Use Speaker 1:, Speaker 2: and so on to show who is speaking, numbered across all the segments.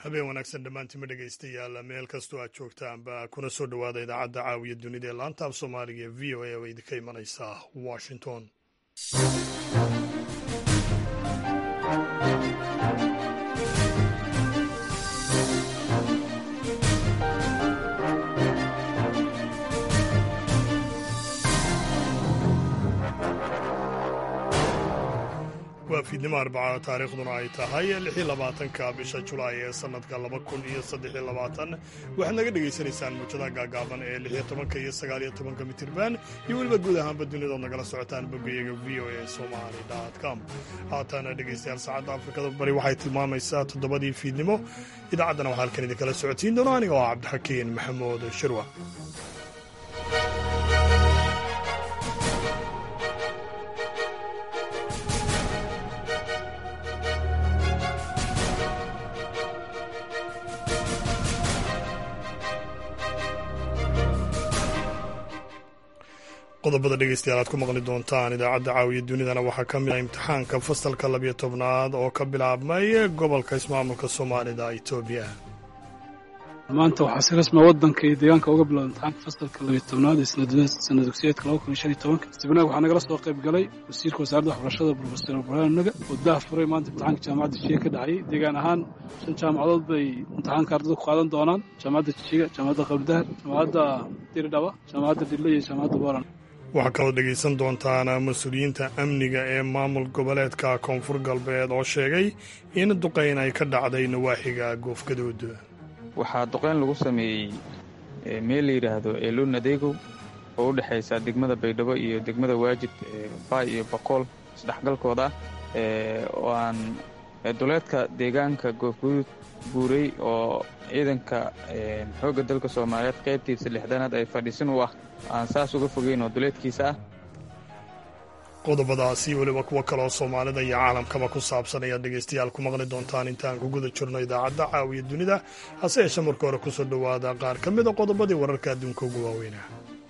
Speaker 1: habeen wanaagsan dhammaantiinma dhegaystayaal meel kastoo aad joogtaanba kuna soo dhowaada idaacadda caawiya dunida ee laanta af soomaaliga ee v o a oo idinka imanaysa washington waa fiidnimo arbaca taariikhduna ay tahay lixii labaatanka bisha julaay ee sannadka laba kun iyo saddexiyo labaatan waxaad naga dhegaysanaysaan muujadaha gaagaaban ee lixiyo tobanka iyo sagaaliyo tobanka mitirban iyo weliba guud ahaanba dunidood nagala socotaan boggayaga v o a somali com haatana dhegaystayaal saacadda afrikada bari waxay tilmaamaysaa toddobadii fiidnimo idaacaddana waxaa halkan idinkala socotiin doono aniga oo cabdixakiin maxamuud shirwa qodobada dhegeystayaal aad ku maqli doontaan idaacadda caawiya dunidana waxaa ka mid ah imtixaanka fasalka labiyo tobnaad oo ka bilaabmay gobolka ismaamulka soomaalida etoobiya
Speaker 2: maanta waxaa si rasma waddanka iyo deegaanka uga bilowda imtixaanka fasalka labiyo tobnaad ee sana dugsiyeedka laba kun iyo shan iyo tobanka istibnaag waxaa nagala soo qayb galay wasiirka wasaaradda waxbarashada brofesor burhaan naga oo dah furay maanta imtixaanka jaamacadda jijiga ka dhacayay deegaan ahaan shan jaamacadood bay imtixaanka ardada ku qaadan doonaan jaamacadda jijiga jaamacadda qabdahar jaamacadda diridhaba jaamacadda dhille iyo jaamacadda boran
Speaker 1: waxaa kaloo dhegaysan doontaan mas-uuliyiinta amniga ee maamul goboleedka koonfur galbeed oo sheegay in duqayn ay ka dhacday nawaaxiga goofgadood
Speaker 3: waxaa duqayn lagu sameeyey meel la yidhaahdo eeluun adeegow oo u dhexaysa degmada baydhabo iyo degmada waajid baay iyo boqool isdhexgalkooda ah oo aan duleedka deegaanka goofgaduud guuray oo ciidanka xoogga dalka soomaaliyeed qaybtiisa lixdanaad ay fadhiisin u ah aan saas uga fogeyn oo duleedkiisa ah
Speaker 1: qodobadaasi weliba kuwo kaleoo soomaalida iyo caalamkaba ku saabsan ayaad dhegaystayaal ku maqli doontaan intaan ku guda jirno idaacadda caawiya dunida hase yeeshe marka hore kusoo dhowaada qaar ka mida qodobadii wararka adduunka ugu waaweynah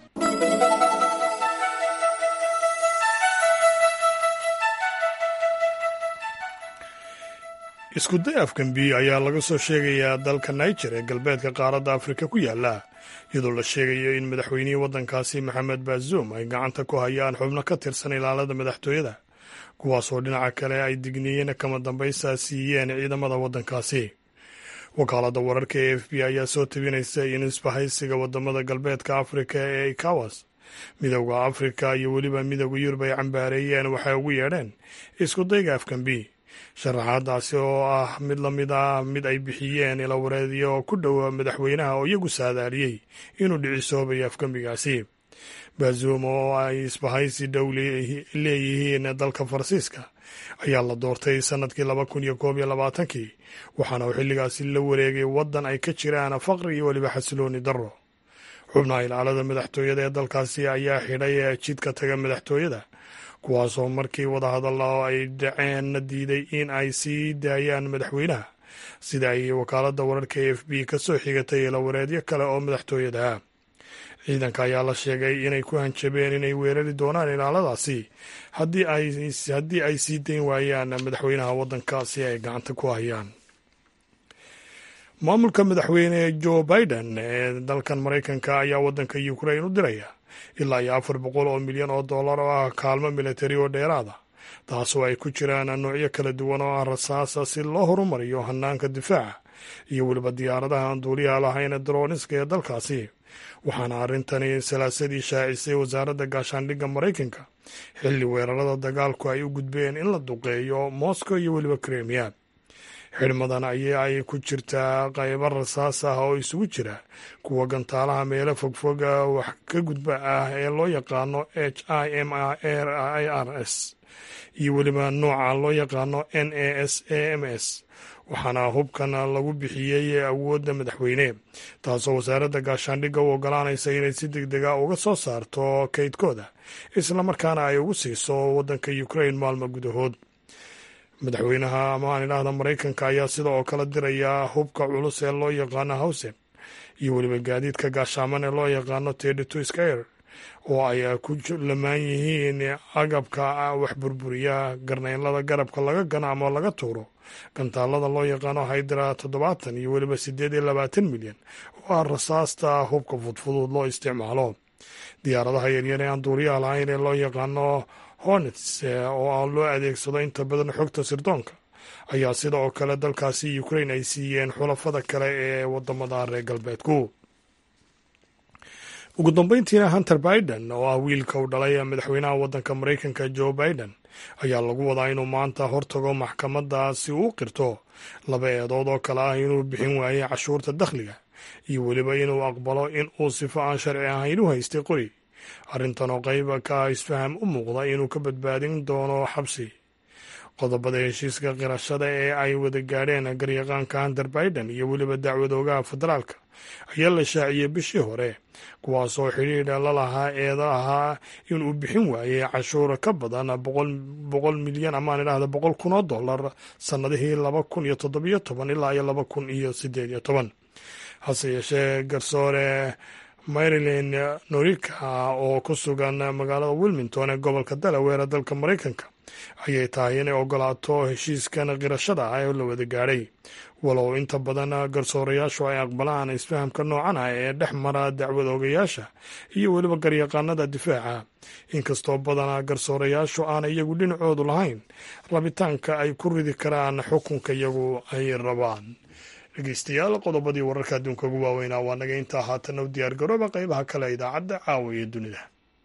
Speaker 1: iskuday afgambi ayaa laga soo sheegayaa dalka niger ee galbeedka qaaradda afrika ku yaala iyadoo la sheegayo in madaxweynihii waddankaasi maxamed bazoum ay gacanta ku hayaan xubno ka tirsan ilaalada madaxtooyada kuwaasoo dhinaca kale ay digniiyeen kama dambaysa siiyeen ciidamada waddankaasi wakaaladda wararka ee f b ayaa soo tabinaysa in isbahaysiga wadamada galbeedka afrika ee ikawas midowda afrika iyo weliba midowda yurub ay cambaareeyeen waxay ugu yeedheen iskudayga afgambi sharaxaadaasi oo ah mid la mid ah mid ay bixiyeen ilawareedyo ku dhowa madaxweynaha oo iyagu saadaaliyey inuu dhicisoobayo afgembigaasi bazoum oo ay isbahaysi dhow leeyihiin dalka faransiiska ayaa la doortay sannadkii laba kun iyo koob iyo labaatankii waxaana uu xilligaasi la wareegay waddan ay ka jiraan faqri iyo weliba xasilooni darro xubnaha ilaalada madaxtooyada ee dalkaasi ayaa xidhay jidka taga madaxtooyada kuwaasoo markii wadahadalla ay dhaceen diiday in ay sii daayaan madaxweynaha sida ay wakaaladda wararka e f b ka soo xigatay ilawareedyo kale oo madaxtooyada ah ciidanka ayaa la sheegay inay ku hanjabeen inay weerari doonaan ilaaladaasi haddii ay sii dayn waayaan madaxweynaha waddankaasi ay gacanta ku hayaan maamulka madaxweyne joe biden ee dalkan maraykanka ayaa waddanka ukrain u diraya ilaa iyo afar boqol oo milyan oo dollar oo ah kaalmo militari oo dheeraada taasoo ay ku jiraan noocyo kala duwan oo ah rasaasa si loo horumariyo hanaanka difaaca iyo weliba diyaaradaha aan duuliyaha lahayn daroniska ee dalkaasi waxaana arrintani salaasadii shaacisay wasaaradda gaashaandhigga maraykanka xilli weerarada dagaalku ay u gudbeen in la duqeeyo moscow iyo weliba kremiya xidhmadan ayaa ay ku jirtaa qaybo rasaas ah oo isugu jira kuwa gantaalaha meelo fogfoga wax ka gudba ah ee loo yaqaano h i m r i r s iyo weliba nooca loo yaqaano n a s a m s waxaana hubkan lagu bixiyey awoodda madaxweyne taasoo wasaaradda gaashaandhigga u ogolaanaysa inay si deg dega uga soo saarto kaydkooda islamarkaana ay ugu siiso waddanka ukrain maalmo gudahood madaxweynaha ama aan idhaahda maraykanka ayaa sida oo kale diraya hubka culus ee loo yaqaano hawsen iyo weliba gaadiidka gaashaaman ee loo yaqaano tedito skyr oo ay ku lamaan yihiin agabka wax burburiya garnaynlada garabka laga gano ama laga tuuro gantaalada loo yaqaano haydra toddobaatan iyo weliba siddeed iyo labaatan milyan oo ah rasaasta hubka fudfudud loo isticmaalo diyaaradaha yaryar ee aan duuriyaha lahayn ee loo yaqaano hornets oo loo adeegsado inta badan xogta sirdoonka ayaa sida oo kale dalkaasi ukrain ay siiyeen xulafada kale ee wadamada reer galbeedku ugu dambeyntiina hunter biden oo ah wiilka u dhalay madaxweynaha waddanka maraykanka joe biden ayaa lagu wadaa inuu maanta hortago maxkamadda si uu u qirto laba eedood oo kale ah inuu bixin waayey cashuurta dakhliga iyo weliba inuu aqbalo in uu sifo aan sharci ahayn u haystay qori arrintan oo qayb ka isfaham u muuqda inuu ka badbaadin doono xabsi qodobada heshiiska qirashada ee ay wada gaadheen garyaqaanka hunter biden iyo weliba dacwadoogaha federaalka ayaa la shaaciyey bishii hore kuwaasoo xidhiidha la lahaa eeda ahaa inuu bixin waayey cashuur ka badan boqol milyan amaan idhaahda boqol kun oo dollar sannadihii laba kun iyo toddobiyo toban ilaa iyo laba kun iyo sideed iyo toban hase yeeshee garsoore maryland norika oo ku sugan magaalada wilmington ee gobolka delaware dalka maraykanka ayay tahay inay ogolaato heshiiskan qirashada ah ee la wada gaadhay walow inta badan garsoorayaashu ay aqbalaan isfahamka noocan ah ee dhex mara dacwad ogayaasha iyo weliba garyaqaanada difaaca inkastoo badana garsoorayaashu aan iyagu dhinacoodu lahayn rabitaanka ay ku ridi karaan xukunka iyagu ay rabaan dhegeystayaal qodobadii wararka adduunka ugu waaweynaa waa naga intaa haatana u diyaar garooba qeybaha kale idaacadda caawa iyo dunida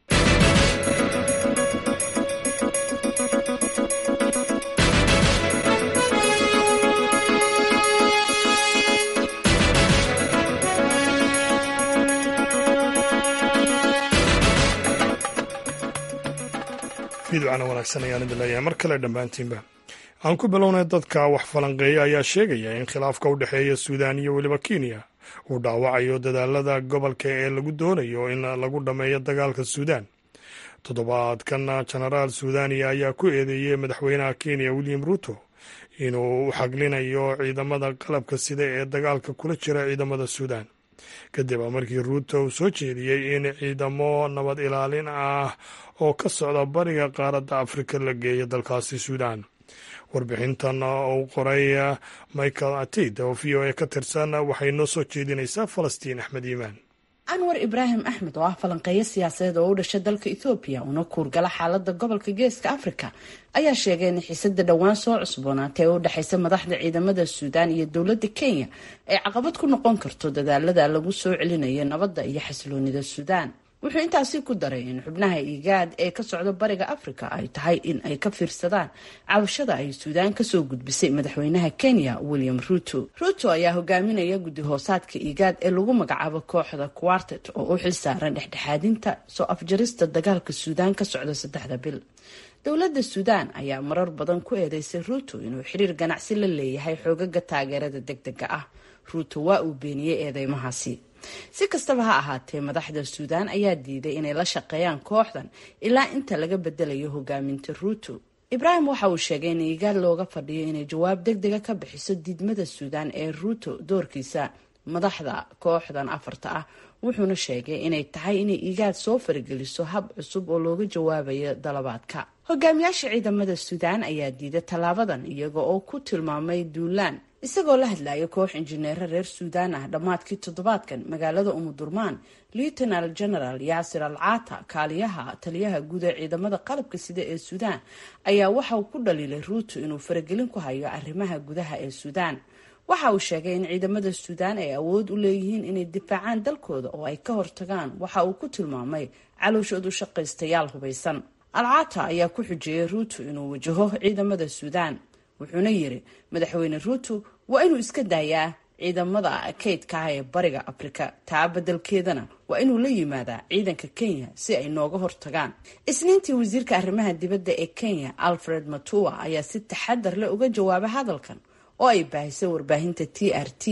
Speaker 1: fiidcana wanaagsan ayaan idin leeyahay mar kale dhammaantiinba aan ku bilownay dadka wax falanqeeya ayaa sheegaya in khilaafka u dhexeeya suudaan iyo weliba kenya uu dhaawacayo dadaalada gobolka ee lagu doonayo in lagu dhammeeyo dagaalka suudaan toddobaadkan jenaraal suudaniya ayaa ku eedeeyey madaxweynaha kenya william ruto inuu u xaglinayo ciidamada qalabka sida ee dagaalka kula jira ciidamada suudaan kadib markii ruuto uu soo jeediyey in ciidamo nabad ilaalin ah oo ka socda bariga qaaradda afrika la geeyo dalkaasi suudaan warbixintan uu qoray michael atid oo v o a ka tirsan waxay noo soo jeedinaysaa falastiin axmed iimaan
Speaker 4: anwar ibraahim axmed oo ah falanqeeyo siyaasadeed oo u dhashay dalka ethoobiya una kuurgala xaalada gobolka geeska afrika ayaa sheegay in xiisada dhowaan soo cusboonaatay ee u dhexaysa madaxda ciidamada suudaan iyo dowladda kenya ay caqabad ku noqon karto dadaalada lagu soo celinayo nabadda iyo xasiloonida suudaan wuxuu intaasi ku daray in xubnaha igaad ee ka socda bariga afrika ay tahay in ay ka fiirsadaan cabashada ay suudaan kasoo gudbisay madaxweynaha kenya william ruto ruto ayaa hogaaminaya guddi hoosaadka igaad ee lagu magacaabo kooxda quartet oo u xil saaran dhexdhexaadinta soo afjarista dagaalka suudaan ka socda saddexda bil dowladda suudaan ayaa marar badan ku eedeysay ruto inuu xiriir ganacsi la leeyahay xoogaga taageerada degdega ah ruto waa uu beeniyey eedeymahaasi si kastaba ha ahaatee madaxda suudaan ayaa diiday inay la shaqeeyaan kooxdan ilaa inta laga bedelayo hogaaminta ruto ibraahim waxa uu sheegay in igaad looga fadhiyo inay jawaab deg dega ka bixiso diidmada suudaan ee ruto doorkiisa madaxda kooxdan afarta ah wuxuuna sheegay inay tahay inay igaad soo farageliso hab cusub oo looga jawaabayo dalabaadka hogaamiyaasha ciidamada suudaan ayaa diiday tallaabadan iyaga oo ku tilmaamay duulaan isagoo la hadlaya koox injineero reer suudaan ah dhammaadkii toddobaadkan magaalada umudurmaan lieutenal general yaasir al caata kaaliyaha taliyaha guud ee ciidamada qalabka sida ee suudaan ayaa waxa uu ku dhaliilay ruuto inuu faragelin ku hayo arrimaha gudaha ee suudaan waxa uu sheegay in ciidamada suudaan ay awood u leeyihiin inay difaacaan dalkooda oo ay ka hortagaan waxa uu ku tilmaamay calooshoodu shaqaystayaal hubaysan alcaata ayaa ku xujeeyay ruuto inuu wajaho ciidamada suudaan wuxuuna yiri madaxweyne ruuto waa inuu iska daayaa ciidamada kaydka ah ee bariga afrika taa beddelkeedana waa inuu la yimaadaa ciidanka kenya si ay nooga hortagaan isniintii wasiirka arrimaha dibadda ee kenya alfred matua ayaa si taxadar leh uga jawaabay hadalkan oo ay baahisay warbaahinta t r t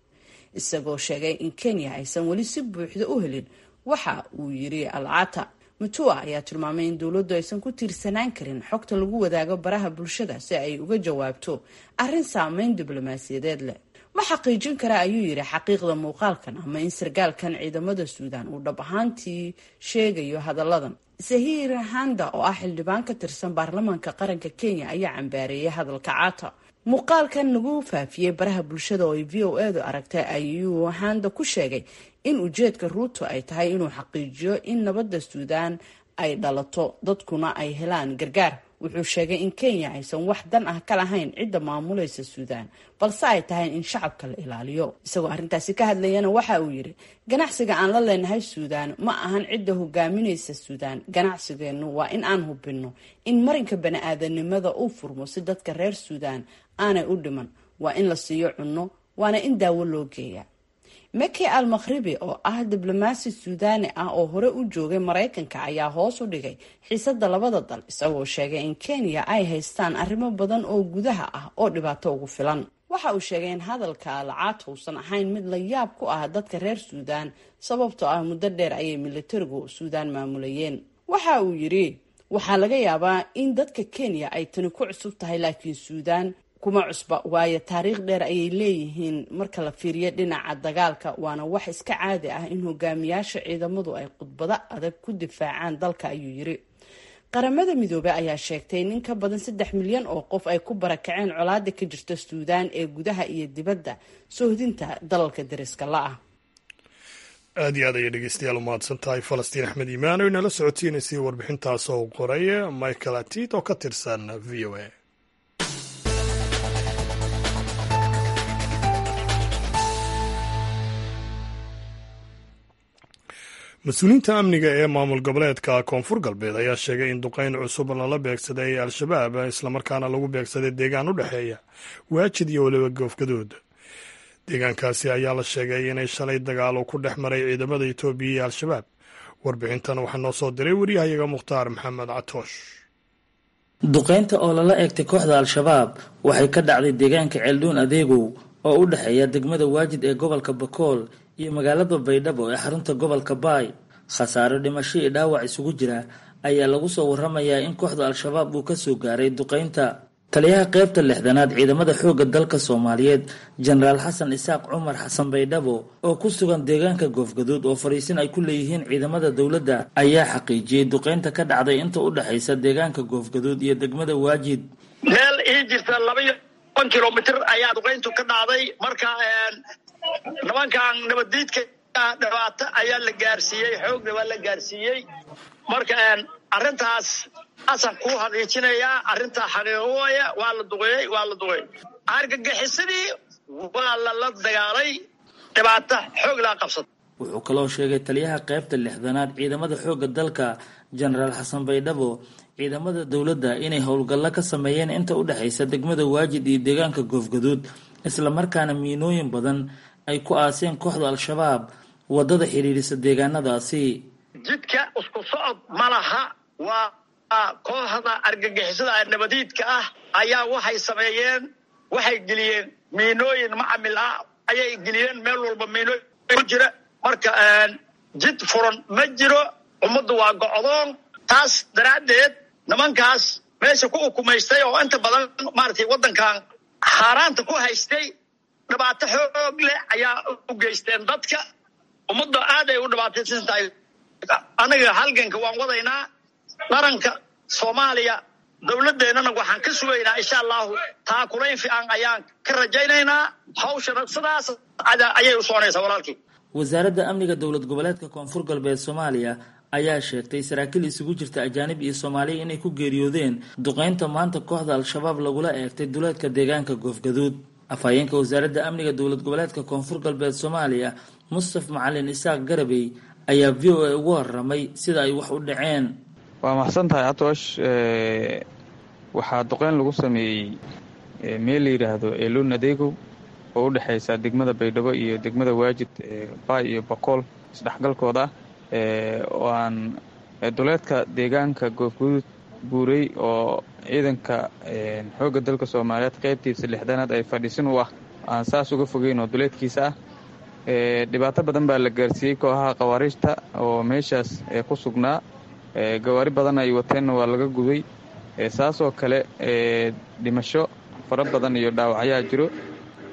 Speaker 4: isagoo sheegay in kenya aysan weli si buuxda u helin waxa uu yiri alcata mutua ayaa tilmaamay in dowladdu aysan ku tiirsanaan karin xogta lagu wadaago baraha bulshada si ay uga jawaabto arrin saameyn diblomaasiyadeed leh ma xaqiijin kara ayuu yidhi xaqiiqda muuqaalkan ama in sargaalkan ciidamada suudaan uu dhab ahaantii sheegayo hadalladan sahir handa oo ah xildhibaan ka tirsan baarlamaanka qaranka kenya ayaa cambaareeyay hadalka caata muuqaalkan lagu faafiyey baraha bulshada oo ay v o edu aragtay ayuu handa ku sheegay in ujeedka ruuto ay tahay inuu xaqiijiyo in nabadda suudaan ay dhalato dadkuna ay helaan gargaar wuxuu sheegay in kenya aysan wax dan ah ka lahayn cidda maamulaysa suudaan balse ay tahay in shacabka la ilaaliyo isagoo arrintaasi ka hadlayana waxa uu yidhi ganacsiga aan la leenahay suudaan ma ahan cidda hogaaminaysa suudaan ganacsigeennu waa in aan hubinno in marinka bani-aadanimada uu furmo si dadka reer suudaan aanay u dhiman waa in la siiyo cunno waana in daawo loo geeya meki al makhribi oo ah diblomaasi suudaani ah oo hore u joogay maraykanka ayaa hoos u dhigay xiisada labada dal isagoo sheegay in kenya ay haystaan arrimo badan oo gudaha ah oo dhibaato ugu filan waxa uu sheegay in hadalka alcaata uusan ahayn mid la yaab ku ah dadka reer suudaan sababtoo ah muddo dheer ayay militarigu suudaan maamulayeen waxa uu yidhi waxaa laga yaabaa in dadka kenya ay tani ku cusub tahay laakiin suudaan kuma cusba waayo taariikh dheer ayay leeyihiin marka la fiiriyo dhinaca dagaalka waana wax iska caadi ah in hogaamiyaasha ciidamadu ay khudbado adag ku difaacaan dalka ayuu yiri qaramada midoobey ayaa sheegtay in ka badan saddex milyan oo qof ay ku barakaceen colaada ka jirta suudaan ee gudaha iyo dibadda soohdinta dalalka dariska la-ah
Speaker 1: aad iyo aad ayay dhegeystayaal u mahadsan tahay falastiin axmed iimaan oo inala socotiinaysay warbixintaas oo qoray michael atit oo ka tirsan v o a mas-uuliyiinta amniga ee maamul goboleedka koonfur galbeed ayaa sheegay in duqeyn cusub lala beegsaday al-shabaab islamarkaana lagu beegsaday deegaan u dhexeeya waajid iyo weliba goofgadood deegaankaasi ayaa la sheegay inay shalay dagaal uu ku dhex maray ciidamada etoobiya iyo al-shabaab warbixintan waxaa noo soo diray waryahayaga mukhtaar maxamed catoosh
Speaker 5: duqeynta oo lala eegtay kooxda al-shabaab waxay ka dhacday deegaanka ceeldhuun adeegow oo u dhexeeya degmada waajid ee gobolka bakool iyo magaalada baydhabo ee xarunta gobolka baay khasaaro dhimasho iyo dhaawac isugu jira ayaa lagu soo waramayaa in kooxda al-shabaab uu ka soo gaaray duqeynta taliyaha qaybta lixdanaad ciidamada xoogga dalka soomaaliyeed jenaraal xasan isaaq cumar xasan baydhabo oo ku sugan deegaanka goofgaduud oo fariisin ay ku leeyihiin ciidamada dowladda ayaa xaqiijiyey duqeynta ka dhacday inta u dhexaysa deegaanka goofgaduud iyo degmada waajid
Speaker 6: meel ii jirta labaiyo toban kilomitr ayaa duqeyntu ka dhacday marka nimankan nabaddiidka dhibaato ayaa la gaarsiiyey xoogna waa la gaarsiiyey marka arrintaas asan kuu xaqiijinayaa arrintaa xaqiiqo waaya waa la duqeeyey waa la duqeeyey argagixisadii waa lala dagaalay dhibaato xoog laa qabsada
Speaker 5: wuxuu kaloo sheegay taliyaha qaybta lixdanaad ciidamada xoogga dalka jenaraal xasan baydhabo ciidamada dowladda inay howlgallo ka sameeyeen inta u dhexaysa degmada waajid iyo deegaanka goofgaduud islamarkaana miinooyin badan ay ku aaseen kooxda al-shabaab waddada xidhiidhisa deegaanadaasi
Speaker 6: jidka isku socod ma laha waa kooxda argagixisada nabadiidka ah ayaa waxay sameeyeen waxay geliyeen miinooyin macamil ah ayay geliyeen meel walba miinooyin ku jira marka jid furan ma jiro ummaddu waa gocdoon taas daraaddeed nimankaas meesha ku ukumaystay oo inta badan maaragtay waddankan xaaraanta ku haystay dhibaato xoog leh ayaa u geysteen dadka ummadda aad ay u dhibaataysan tahay anaga halganka waan wadaynaa qaranka soomaaliya dowladeennana waxaan ka sugaynaa insha allahu taakulayn fiican ayaan ka rajaynaynaa hawshana sidaas ayay u soconaysaa walaalkii
Speaker 5: wasaaradda amniga dowlad goboleedka koonfur galbeed soomaaliya ayaa sheegtay saraakiil isugu jirta ajaanib iyo soomaaliya inay ku geeriyoodeen duqeynta maanta kooxda al-shabaab lagula eegtay duleedka deegaanka goofgaduud afhayeenka wasaaradda amniga dowlad goboleedka koonfur galbeed soomaaliya mustaf macalin isaaq garabey ayaa v o a ugu waramay sida ay wax u dhaceen
Speaker 3: waa maxsan tahay atoosh waxaa duqeyn lagu sameeyey meel la yidhaahdo eeluun adeegow oo u dhexaysa degmada baydhabo iyo degmada waajid baay iyo bakool isdhexgalkooda ah oo aan duleedka deegaanka goofguduud buurey oo ciidanka xoogga dalka soomaaliyeed qaybtiisa lixdanaad ay fadhiisin u ah aan saas uga fogeyn oo duleedkiisa ah dhibaato badan baa la gaarsiiyey kooxaha khawaariijta oo meeshaas ku sugnaa gawaari badan ay wateenna waa laga gubay saasoo kale dhimasho fara badan iyo dhaawacyaa jiro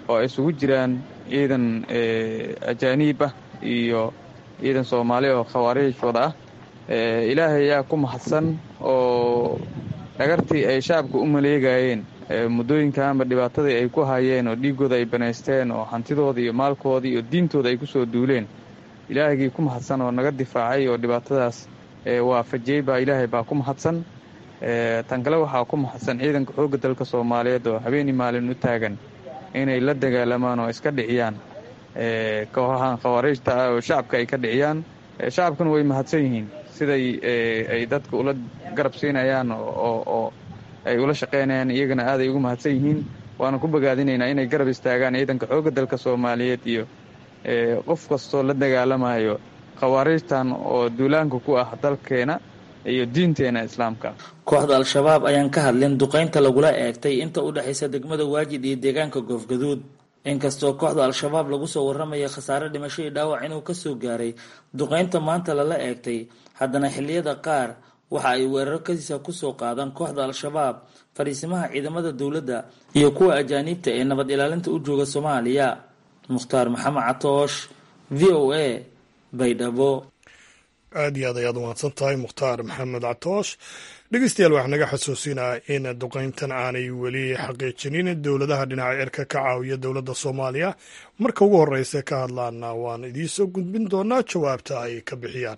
Speaker 3: oo ay isugu jiraan ciidan ajaaniib ah iyo ciidan soomaali oo khawaariijwada ah ilaahay ayaa ku mahadsan oo dhagartii ay shacabka u maleegayeen muddooyinkaanba dhibaatadii ay ku hayeen oo dhiiggooda ay banaysteen oo hantidooda iyo maalkooda iyo diintooda ay ku soo duuleen ilaahagii ku mahadsan oo naga difaacay oo dhibaatadaas waafajiyey baa ilaahay baa ku mahadsan tan kale waxaa ku mahadsan ciidanka xoogga dalka soomaaliyeed oo habeenii maalin u taagan inay la dagaalamaan oo iska dhiciyaan kooxahan khawaariijta ah oo shacabka ay ka dhiciyaan shacabkuna way mahadsan yihiin siday ay dadka ula garab siinayaan oo ay ula shaqaynayaan iyagana aaday ugu mahadsan yihiin waana ku bogaadinaynaa inay garab istaagaan ciidanka xoogga dalka soomaaliyeed iyo qof kastoo la dagaalamayo khawaariijtan oo duulaanka ku ah dalkeena iyo diinteena islaamka
Speaker 5: kooxda al-shabaab ayaan ka hadlin duqaynta lagula eegtay inta u dhexaysa degmada waajid iyo deegaanka goofgaduud inkastoo kooxda al-shabaab lagu soo warramaya khasaare dhimasho iyo dhaawac inuu kasoo gaaray duqaynta maanta lala eegtay haddana xilliyada qaar waxa ay weeraro kasiisa kusoo qaadaan kooxda al-shabaab fadhiisimaha ciidamada dowladda iyo kuwa ajaaniibta ee nabad ilaalinta u jooga soomaaliya mukhtaar maxamed catoosh v o a baydhabo
Speaker 1: aad iyo aad ayaad umahadsan tahay mukhtaar maxamed catoosh dhegeystayaal waxaa naga xasuusinaa in duqayntan aanay weli xaqiijinin dowladaha dhinaca cirka ka caawiya dowladda soomaaliya marka ugu horeysa ka hadlaana waan idiinsoo gudbin doonaa jawaabta ay ka bixiyaan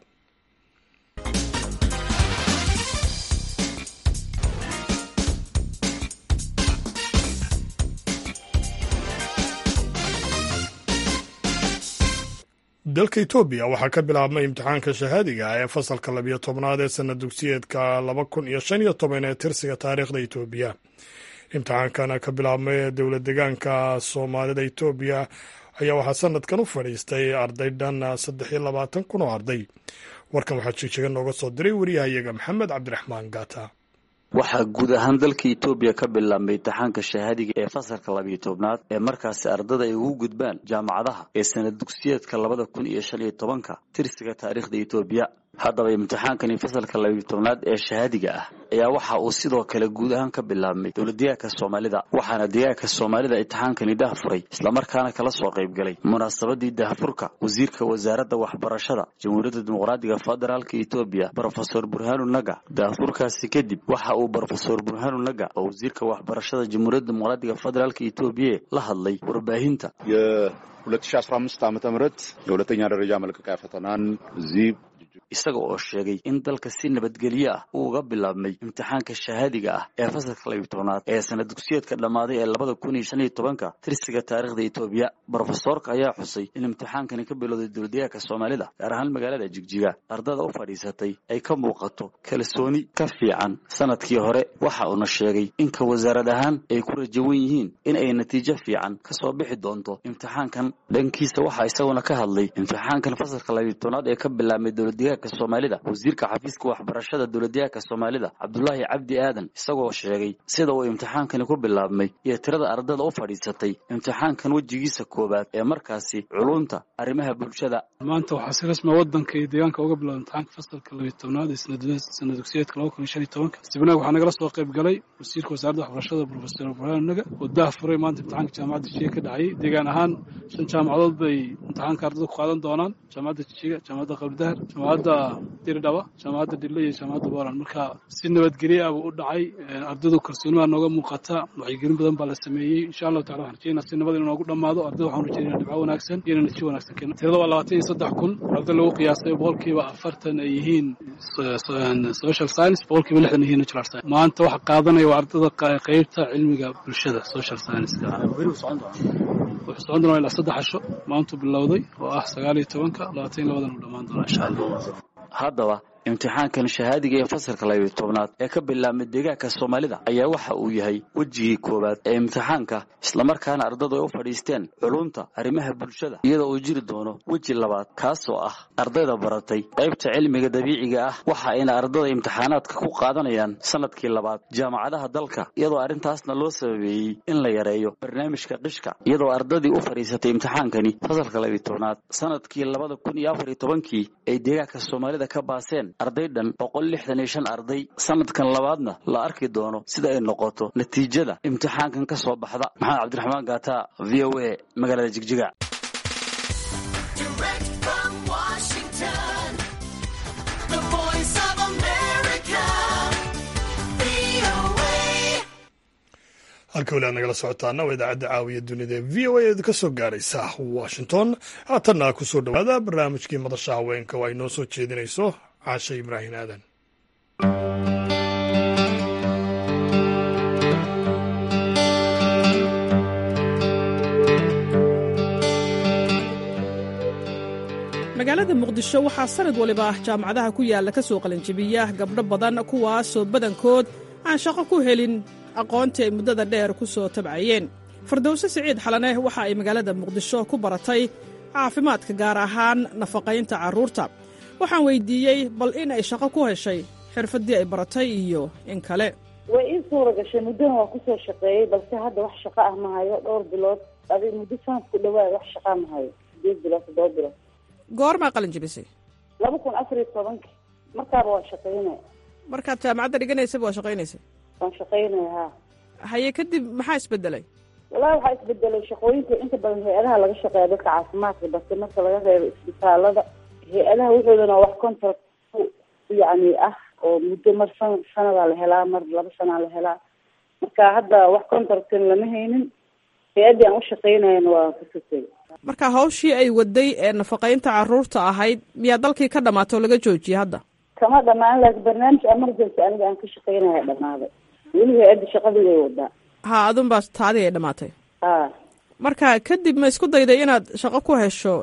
Speaker 1: dalka etoobiya waxaa ka bilaabmay imtixaanka shahaadiga ee fasalka labiyo tobnaad ee sana dugsiyeedka laba kun iyo shan iyo toban ee tirsiga taariikhda etoobiya imtixaankana ka bilaabmay dowlad degaanka soomaalida etoobiya ayaa waxaa sanadkan u fadhiistay arday dhan saddex iyo labaatan kun oo arday warkan waxaa jigjiga nooga soo diray wariyahayaga maxamed cabdiraxmaan gaata
Speaker 7: waxaa guud ahaan dalka etoobiya ka bilaabmay imtixaanka shahaadiga ee fasalka labiyo tobnaad ee markaasi ardada ay ugu gudbaan jaamacadaha ee sanad dugsiyeedka labada kun iyo shan iyo tobanka tirsiga taariikhda etoobiya haddaba imtixaankani fasalka labiyo tobnaad ee shahaadiga ah ayaa waxa uu sidoo kale guud ahaan ka bilaabmay dowladdegaanka soomaalida waxaana deegaanka soomaalida imtixaankani dahfuray islamarkaana kala soo qaybgalay munaasabadii dahfurka wasiirka wasaaradda waxbarashada jamhuuriyadda dimuqraadiga federaalka etoobiya brofesor burhanu naga dahfurkaasi kadib waxa uu brofesor burhanu naga oo wasiirka waxbarashada jamhuuriyadda dimuqraadiga federaalka etoobiya la hadlay warbaahinta
Speaker 8: የ2015 ዓ ም የሁለተኛ ደረጃ መልቀቂያ ፈተናን እዚህ
Speaker 7: isaga oo sheegay in dalka si nabadgelyo ah uu uga bilaabmay imtixaanka shahaadiga ah ee fasalka labiyo tobnaad ee sanad dugsiyeedka dhammaaday ee labada kun iyo shan iyo tobanka tirsiga taariikhda etoobiya brofesoorka ayaa xusay in imtixaankani ka bilowday dowladdegaanka soomaalida gaar ahaan magaalada jigjiga ardada u fadhiisatay ay ka muuqato kalsooni ka fiican sanadkii hore waxa uuna sheegay in ka wasaarad ahaan ay ku rajawan yihiin in ay natiijo fiican ka soo bixi doonto imtixaankan dhankiisa waxaa isaguna ka hadlay imtixaankan fasalka labiyo tobnaad ee ka bilaabmay dowladdegaanka soomaalida wasiirka xafiiska waxbarashada dowladdegaanka soomaalida cabdulaahi cabdi aadan isagoo sheegay sida uu imtixaankani ku bilaabmay iyo tirada ardada u fadhiisatay imtixaankan wejigiisa koowaad ee markaasi culunta arrimaha bulshada
Speaker 2: maanta waxaa si rasmiya wadanka iyo deegaanka uga bilowda imtixaanka fasalka labiyo tobnaad ee sanad dugsiyeedka laba kun iyo shan iyo tobanka sibinaag waxaa nagala soo qayb galay wasiirka wasaaradda waxbarashada brofesor burhaan naga oo dah furay maanta imtixaanka jaamacadda jijiga ka dhacayay deegaan ahaan shan jaamacadood bay imtixaanka ardada ku qaadan doonaan jaamacadda jijiga jaamacadda qabdahar jaamacadda dirdhaba jaamacadda dhille iyo jaamacadda boland marka si nabadgelye ah buu u dhacay ardadu kalsoonimaa nooga muuqata wacyigelin badan baa la sameeyey insha allahu tacala waxaan rajeynaa si nabad inuu noogu dhammaado ardada waxaan rajeynaa dhibco wanaagsan iyo natiijo wanaagsan keena tirada waa labaatan iyo saddex kun arday lagu qiyaasay boqolkiiba afartan ay yihiin social science boqolkiiba lixdan yihiin natural science maanta waxa qaadanaya waa ardada qeybta cilmiga bulshada social science wuxuu socon doonaa ilaa saddex casho maantuu bilowday oo ah sagaal iyo tobanka labaatan iyo labadan uu dhammaan doonaa insha allah
Speaker 7: haddaba imtixaankan shahaadiga ee fasalka labiyo tobnaad ee ka bilaabmay deegaanka soomaalida ayaa waxa uu yahay wejigii koowaad ee imtixaanka islamarkaana ardadu ay u fadhiisteen culunta arrimaha bulshada iyadoo uu jiri doono weji labaad kaasoo ah ardayda baratay qaybta cilmiga dabiiciga ah waxa ayna ardada imtixaanaadka ku qaadanayaan sanadkii labaad jaamacadaha dalka iyadoo arrintaasna loo sababeeyey in la yareeyo barnaamijka qishka iyadoo ardadii u fadhiisatay imtixaankani fasalka labiyo tobnaad sanadkii labada kun iyo afar iyo tobankii ay deegaanka soomaalida ka baaseen arday dhan boqol lixdan iyo shan arday sanadkan labaadna la arki doono sida ay noqoto natiijada imtixaankan ka soo baxda maxamed cabdiraxmaan gaata v o a magaalada jigjiga
Speaker 1: halka weli aad nagala socotaana waa idaacadda caawiya dunida ee v o a eed ka soo gaaraysa washington haatanna ku soo dhowaada barnaamijkii madasha haweenka oo ay noo soo jeedinayso caashe ibraahin aadan
Speaker 9: magaalada muqdisho waxaa sanad waliba jaamacadaha ku yaalla ka soo qalinjibiya gabdho badan kuwaasoo badankood aan shaqo ku helin aqoontii ay muddada dheer ku soo tabcayeen fardowse siciid xalane waxa ay magaalada muqdisho ku baratay caafimaadka gaar ahaan nafaqaynta carruurta waxaan weyddiiyey bal in ay shaqo ku heshay xirfaddii ay baratay iyo in kale
Speaker 10: way ii suura gashay muddona waa kusoo shaqeeyey balse hadda wax shaqo ah ma hayo dhowr bilood adi muddo sanad ku dhawaad wax shaqaa ma hayo sideed bilood toddoba bilood
Speaker 9: goormaa qalin jibisay
Speaker 10: laba kun afar iyo tobanki markaaba waa shaqaynaya
Speaker 9: markaad jaamacadda dhiganaysaba waa shaqaynaysay
Speaker 10: waan shaqaynaya ha
Speaker 9: haye kadib maxaa isbedelay
Speaker 10: wallahi waxaa isbedelay shaqooyinka inta badan hay-adaha laga shaqeeya dadka caafimaadka balse marka laga reebo isbitaalada hay-adaha wuxuudana wax contract yacni ah oo muddo mar san sanadaa la helaa mar laba sanaa la helaa marka hadda wax contractin lama haynin hay-addii aan u shaqaynayana waa ka sotay
Speaker 9: marka hawshii ay waday ee nafaqaynta carruurta ahayd miyaa dalkii ka dhamaatay oo laga joojiyey hadda
Speaker 10: kama dhamaan laakiin barnaamij emergency aniga aan ka shaqaynaya dhamaaday weli hay-adda shaqadii way wadaa
Speaker 9: ha adun baa taadii ay dhamaatay
Speaker 10: ha
Speaker 9: marka kadib ma isku dayday inaad shaqo ku hesho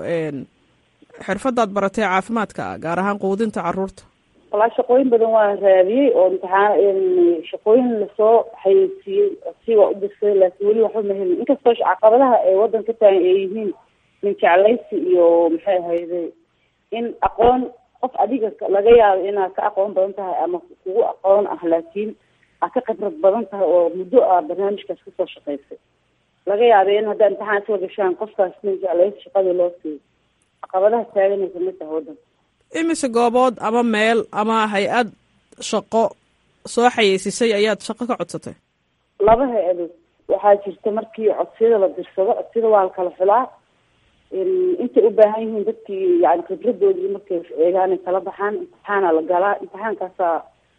Speaker 9: xirfadaad baratay caafimaadka gaar ahaan quudinta carruurta
Speaker 10: walaa shaqooyin badan waa raadiyey oo imtixaan shaqooyin lasoo xayeysiiyey si waa u dirsaday laakiin weli waxba ma helin inkastoo caqabadaha ee waddan ka taagan ay yihiin min jeclaysi iyo maxay ahayde in aqoon qof adiga laga yaabo inaad ka aqoon badan tahay ama kugu aqoon ah laakiin aad ka khibrad badan tahay oo muddo ah barnaamijkaas kasoo shaqaysay laga yaabay in haddaa imtixaan soo gashaan qofkaas min jeclaysi shaqadii loo siiyo caqabadaha taaganay kamid tahay waddanka
Speaker 9: imise goobood ama meel ama hay-ad shaqo soo xayeysisay ayaad shaqo ka codsatay
Speaker 10: laba hay-adood waxaa jirta markii codsiyada la dirsado codsiyada waa la kala xulaa intay u baahan yihiin dadkii yani khibradoodii markay eegaan ay kala baxaan imtixaana la galaa imtixaankaasaa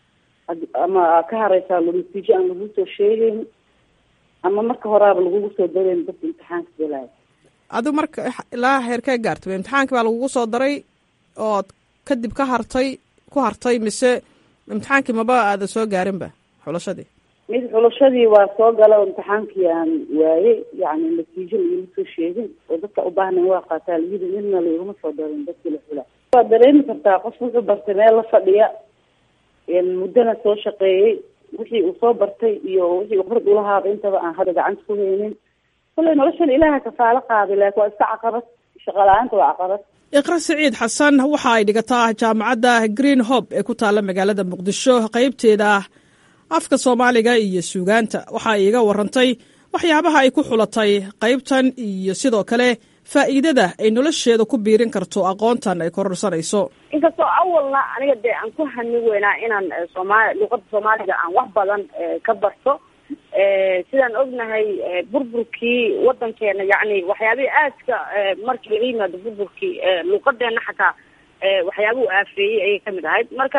Speaker 10: ama ka hareysaa natiijo aan lagu soo sheegeyn ama marka horaaba lagugu soo dareyn dadka imtixaanka galaayo
Speaker 9: adigu marka ilaa heerkee gaartay imtixaankii baa lagugu soo daray ood kadib ka hartay ku hartay mise imtixaankii maba aada soo gaarinba xulashadii
Speaker 10: mid xulashadii waa soo gala oo imtixaankii aan waayey yani natiijo laiguma soo sheegin oo dadka u baahnayn waa qaataa layidi midna laiguma soo darin dadkii la xula waad dareemi kartaa qof wuxuu bartay meel la fadhiya muddona soo shaqeeyey wixii uu soo bartay iyo wixii uu khibrad ulahaaba intaba aan hadda gacanta ku haynin kolley noloshan ilaaha kafaalo qaaday laakiin waa iska caqabad shaqa la-aanta waa caqabad
Speaker 9: iqra siciid xasan waxa ay dhigataa jaamacadda green hob ee ku taalla magaalada muqdisho qaybteeda afka soomaaliga iyo suugaanta waxa ay iga warantay waxyaabaha ay ku xulatay qaybtan iyo sidoo kale faa'iidada ay nolosheeda ku biirin karto aqoontan ay kororsanayso
Speaker 11: inkastoo awalna aniga dee aan ku hani weynaa inaan soomaali luqada soomaaliga aan wax badan ka barto sidaan ognahay burburkii wadankeena yacni waxyaabihii aadka markii laga yimaado burburkii luuqadeena xataa waxyaabuhu aafeeyey ayay kamid ahayd marka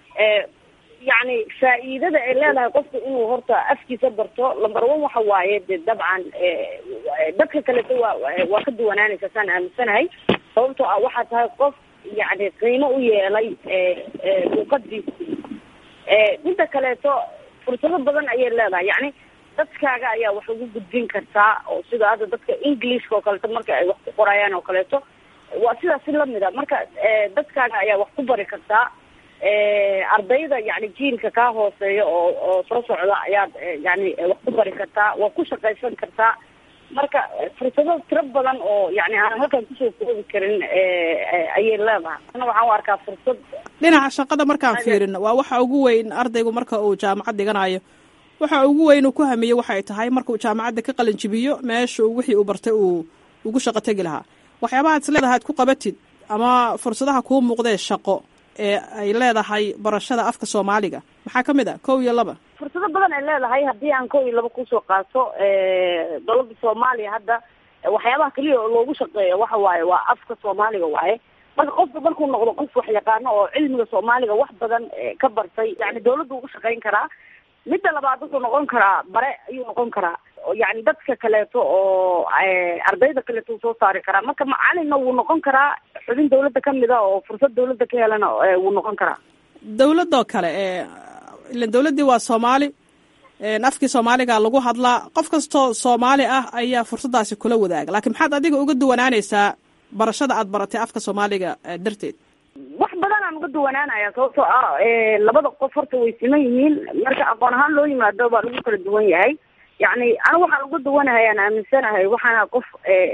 Speaker 11: yacni faa'iidada ay leedahay qofku inuu horta afkiisa barto lamber one waxa waaye de dabcan dadka kaleto waa waa ka duwanaanaysa saan aaminsanahay sababtoo ah waxaa tahay qof yacni qiimo u yeelay luuqadiisa midda kaleeto fursado badan ayay leedahay yacni dadkaaga ayaa wax ugu gudbin kartaa oo sida hadda dadka englishka oo kaleeto marka ay wax ku qorayaan oo kaleeto waa sidaas si lamid a marka dadkaaga ayaa wax ku bari kartaa ardayda yani jiilka kaa hooseeya oo oo soo socda ayaad yani wax ku bari kartaa waa ku shaqaysan kartaa marka fursado tiro badan oo yani aan halkan kusoo koobi karin ayay leedahay ana waxaan u arkaa fursad
Speaker 9: dhinaca shaqada markaan fiirin waa waxa ugu weyn ardaygu marka uu jaamacad dhiganayo waxa ugu weyn uu ku hamiyo waxay tahay markuu jaamacadda ka qalin jibiyo meesha wixii uu bartay uu ugu shaqo tegi lahaa waxyaabahaad is leedahay ad ku qabatid ama fursadaha kuu muuqdee shaqo ee ay leedahay barashada afka soomaaliga maxaa ka mid a kow iyo laba
Speaker 11: fursado badan ay leedahay haddii aan kow iyo laba kusoo qaato dowladda soomaaliya hadda waxyaabaha keliya oo loogu shaqeeyo waxa waaye waa afka soomaaliga waaye marka qofka markuu noqdo qof wax yaqaano oo cilmiga soomaaliga wax badan ka bartay yani dawladdu ugu shaqayn karaa midda labaad wuxuu noqon karaa bare ayuu noqon karaa yani dadka kaleeto oo ardayda kaleeto uu soo saari karaa marka macalinna wuu noqon karaa xubin dawladda kamid a oo fursad dawladda ka helana wuu noqon karaa
Speaker 9: dawladoo kale ilan dawladdii waa soomaali afkii soomaaliga lagu hadlaa qof kastoo soomaali ah ayaa fursaddaasi kula wadaaga laakiin maxaad adiga uga duwanaanaysaa barashada aad baratay afka soomaaliga darteed
Speaker 11: wax badan aan uga duwanaanaya sababtoo ah labada qof horta way siman yihiin marka aqoon ahaan loo yimaado baa lagu kala duwan yahay yacni anigu waxaan uga duwanahay aan aaminsanahay waxaana qof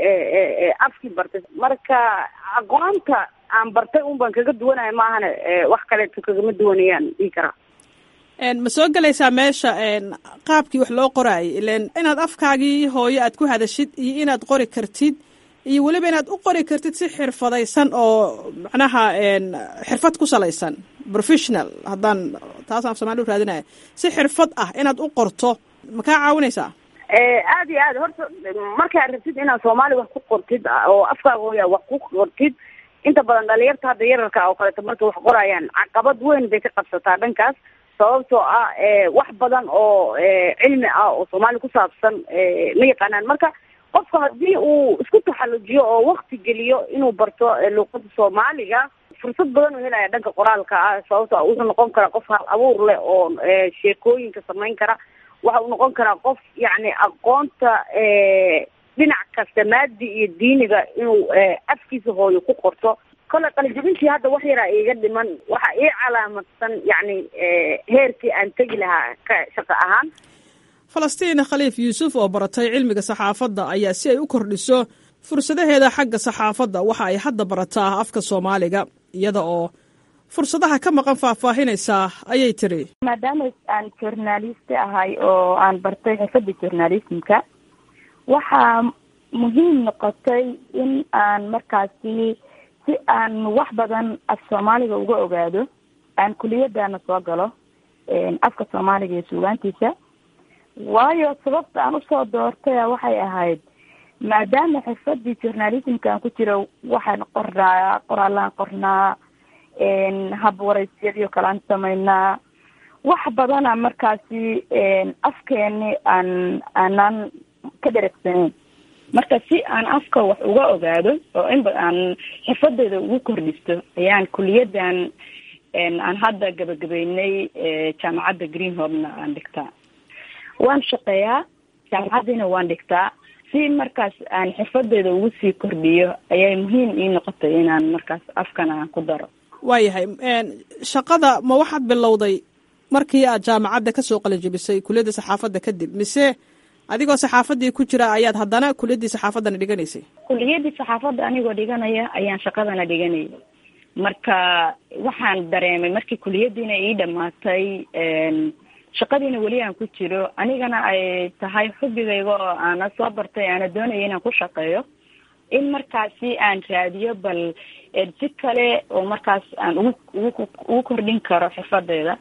Speaker 11: afkii bartay marka aqoonta aan bartay un baan kaga duwanahay maahane wax kaleeto kagama duwanayaan dhihi karaa
Speaker 9: ma soo gelaysaa meesha qaabkii wax loo qoraayay ilan inaad afkaagii hooyo aad ku hadashid iyo inaad qori kartid iyo weliba inaad u qori kartid si xirfadaysan oo macnaha xirfad ku salaysan professional haddaan taasaan af somali u raadinaya si xirfad ah inaad u qorto ma kaa caawinaysaa
Speaker 11: aada iyo aad horta markaad rabtid inaad soomaali wax ku qortid oo afkaaga hooya wax ku qortid inta badan dhalinyarta hadda yararka oo kaleeto markay wax qorayaan caqabad weyn bay ka qabsataa dhankaas sababtoo ah wax badan oo cilmi ah oo soomaali ku saabsan ma yaqaanaan marka qofka haddii uu isku taxalujiyo oo wakti geliyo inuu barto luuqada soomaaliga fursad badan uu helaya dhanka qoraalka ah sababto a wuxuu noqon karaa qof hal abuur leh oo sheekooyinka samayn kara waxa uu noqon karaa qof yacni aqoonta dhinac kasta maadi iyo diiniga inuu afkiisa hooyo ku qorto kole qalijabintii hadda wax yaraa iiga dhiman waxa ii calaamadsan yacni heerkii aan tegi lahaa ka shaqo ahaan
Speaker 9: falastiin khaliif yuusuf oo baratay cilmiga saxaafadda ayaa si ay u kordhiso fursadaheeda xagga saxaafadda waxa ay hadda barataa afka soomaaliga iyada oo fursadaha ka maqan faahfaahinaysaa ayay tiri
Speaker 12: maadaama aan journaliste ahay oo aan bartay xirfadda journalismka waxaa muhiim noqotay in aan markaasi si aan wax badan af soomaaliga uga ogaado aan kuliyadana soo galo afka soomaaliga iyo suugaantiisa waayo sababta aan usoo doortaya waxay ahayd maadaama xirfadii journalismka aan ku jiro waxaan qornaa qoraalaan qornaa hab waraysyadii oo kale aan samaynaa wax badana markaasi afkeeni aan aanaan ka dheregsaneyn marka si aan afka wax uga ogaado oo inba aan xirfadeeda ugu kordhisto ayaan kuliyadan aan hadda gabagabeynay jaamacadda greenhorna aan dhigtaa waan shaqeeyaa jaamacaddiina waan dhigtaa si markaas aan xirfadeeda ugu sii kordhiyo ayay muhiim ii noqotay inaan markaas afkan aan ku daro
Speaker 9: waayahay shaqada ma waxaad bilowday markii aad jaamacadda kasoo qalinjabisay kuliyadda saxaafadda kadib mise adigoo saxaafaddii ku jira ayaad haddana kuliyaddii saxaafaddana dhiganaysay
Speaker 12: kuliyadii saxaafadda anigoo dhiganaya ayaan shaqadana dhiganaya marka waxaan dareemay markii kuliyadiina ii dhamaatay shaqadiina weli aan ku jiro anigana ay tahay xubigayga oo aana soo bartay aana doonaya inaan ku shaqeeyo in markaasi aan raadiyo bal si kale oo markaas aan ugu ugu ugu kordhin karo xirfadeeda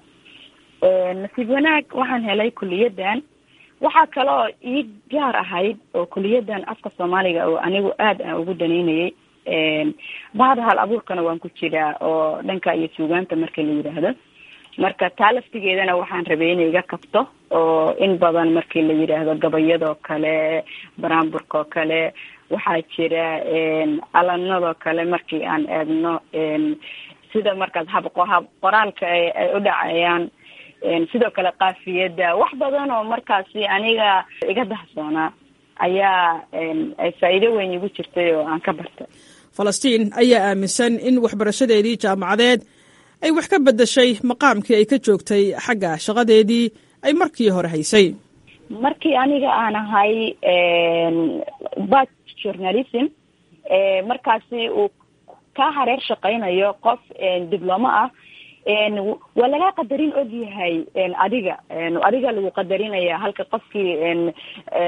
Speaker 12: nasiib wanaag waxaan helay kuliyadan waxaa kale oo ii gaar ahayd oo kuliyadan afka soomaaliga oo anigu aad aan ugu danaynayay bahda hal abuurkana waan ku jiraa oo dhanka iyo suugaanta marka la yidhaahdo marka taa laftigeedana waxaan rabay inay iga kabto oo in badan markii la yidhaahdo gabayadoo kale baraamburkaoo kale waxaa jira alanadoo kale markii aan eegno sida markaas hab hab qoraalka ay u dhacayaan sidoo kale kaafiyadda wax badan oo markaasi aniga iga dahsoonaa ayaa ay faa'iido weyn igu jirtay oo aan ka bartay
Speaker 9: falastiin ayaa aaminsan in waxbarashadeedii jaamacadeed ay wax ka beddeshay maqaamkii ay ka joogtay xagga shaqadeedii ay markii hore haysay
Speaker 12: markii aniga aan ahay bat journalism markaasi uu ka hareer shaqaynayo qof diblomo ah waa lagaa qadarin og yahay adiga adiga lagu qadarinaya halka qofkii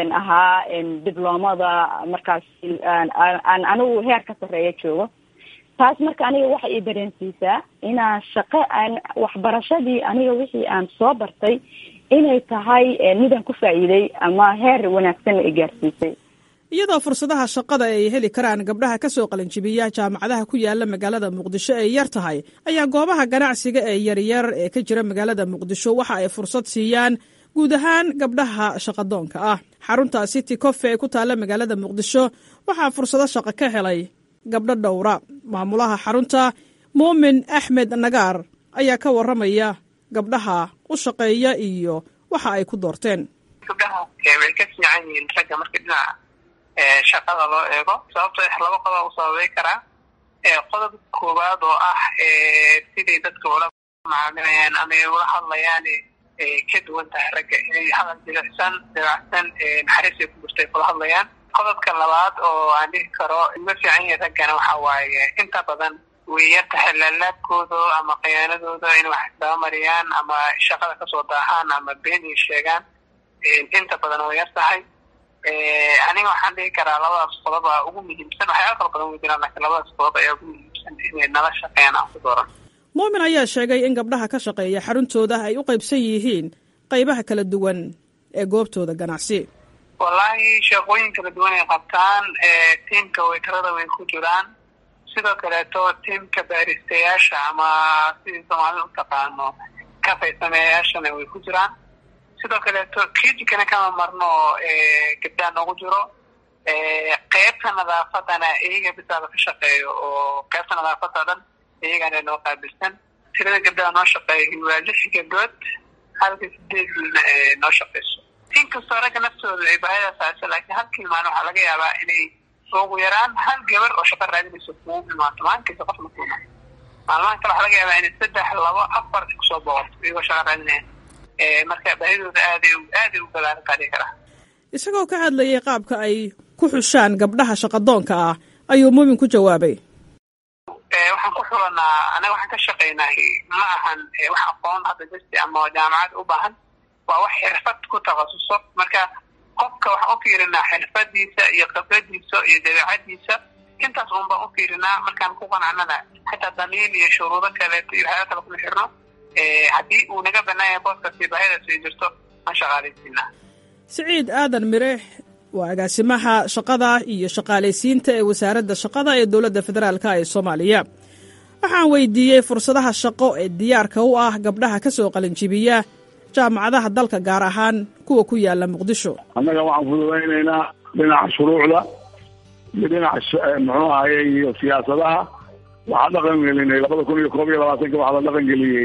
Speaker 12: ahaa diblomada markaas aan anigu heer ka sarreeya joogo taas marka aniga waxay i dareensiisaa inaan shaqo aan waxbarashadii aniga wixii aan soo bartay inay tahay midaan ku faa'iiday ama heer wanaagsanna i gaarsiisay
Speaker 9: iyadoo fursadaha shaqada ay heli karaan gabdhaha ka soo qalinjibiya jaamacadaha ku yaala magaalada muqdisho ay yar tahay ayaa goobaha ganacsiga ee yaryar ee ka jira magaalada muqdisho waxa ay fursad siiyaan guud ahaan gabdhaha shaqadoonka ah xarunta city cofe ee ku taalla magaalada muqdisho waxaa fursado shaqo ka helay gabdho dhowra maamulaha xarunta muumin axmed nagaar ayaa ka warramaya gabdhaha u shaqeeya iyo waxa ay ku doorteen
Speaker 13: gabdhaha way ka fiican yihiin ragga marka dhinaca shaqada loo eego sababtoo ah laba qodob u sababay karaa qodob koowaad oo ah siday dadka ula macaamilayaan ama ay ula hadlayaan ka duwan tahay ragga inay hadal jilicsan dabacsan naxariis ay ku jirtay kula hadlayaan qodobka labaad oo aan dhihi karo ma fiican yahay raggana waxa waaye inta badan way yar tahay laalaabkooda ama khiyaanadooda in wax dabamariyaan ama shaqada kasoo daahaan ama been ay sheegaan inta badan way yar tahay aniga waxaan dhihi karaa labadaas qodob a ugu muhiimsan waxyaala kala badan wey jiraan lakiin labadaas qodob ayaa ugu muhiimsan inay nala shaqeeyaan aan ku dooran
Speaker 9: muumin ayaa sheegay in gabdhaha ka shaqeeya xaruntooda ay u qaybsan yihiin qaybaha kala duwan ee goobtooda ganacsi
Speaker 13: wallaahi shaqooyin kala duwan ay qabtaan tiimka weytarada way ku jiraan sidoo kaleeto tiimka baaristayaasha ama sidii soomaalida u taqaano kafaysameeyayaashana way ku jiraan sidoo kaleeto kijikana kama marno gabdhaa noogu jiro qeybta nadaafadana iyaga bisaaba ka shaqeeyo oo qeybta nadaafada dhan iyagana noo qaabilsan tirada gabdhaha noo shaqeeya waa lix gabdhood halka sideedna noo shaqeyso inkastoo ragga naftooda ay baahida saasa laakiin halkii maalin waxaa laga yaabaa inay ugu yaraan hal gabar oo shaqo raadinayso kugu imaato maalinkiisa qof makuuma maalmahan kale waxaa laga yaabaa inay saddex labo afar kusoo boqorto iyagoo shaqo raadinaya marka baahidooda aaday aaday u balaaran kaa dhihi karaa
Speaker 9: isagoo ka hadlayay qaabka ay ku xushaan gabdhaha shaqadoonka ah ayuu muumin ku jawaabay
Speaker 13: waxaan ku xulanaa anaga waxaan ka shaqaynaa ma ahan wax aqoon hadda jasti ama jaamacad u baahan waa wax xirfad ku takhasuso marka qofka waxaan u fiirinaa xirfadiisa iyo khibradiisa iyo dabeecadiisa intaas un baan u fiirinaa markaan ku qanacnana xataa damiin iyo shuruudo kaleeto iyo waxyaala kale kuma xirno haddii uu naga banaan yahay booskaasi baahidaas ay jirto aan shaqaalaysiinaa
Speaker 9: siciid aadan mire waa agaasimaha shaqada iyo shaqaalaysiinta ee wasaaradda shaqada ee dowladda federaalk ee soomaaliya waxaan weydiiyey fursadaha shaqo ee diyaarka u ah gabdhaha ka soo qalinjibiya jaamacadaha dalka gaar ahaan kuwa ku yaala muqdisho
Speaker 14: annaga waxaan fududaynaynaa dhinaca shuruucda iyo dhinaca muxuu ahaye iyo siyaasadaha waxaa dhaqan gelinay labada kun iyo koob iyo labaatanka waxaa la dhaqan geliyey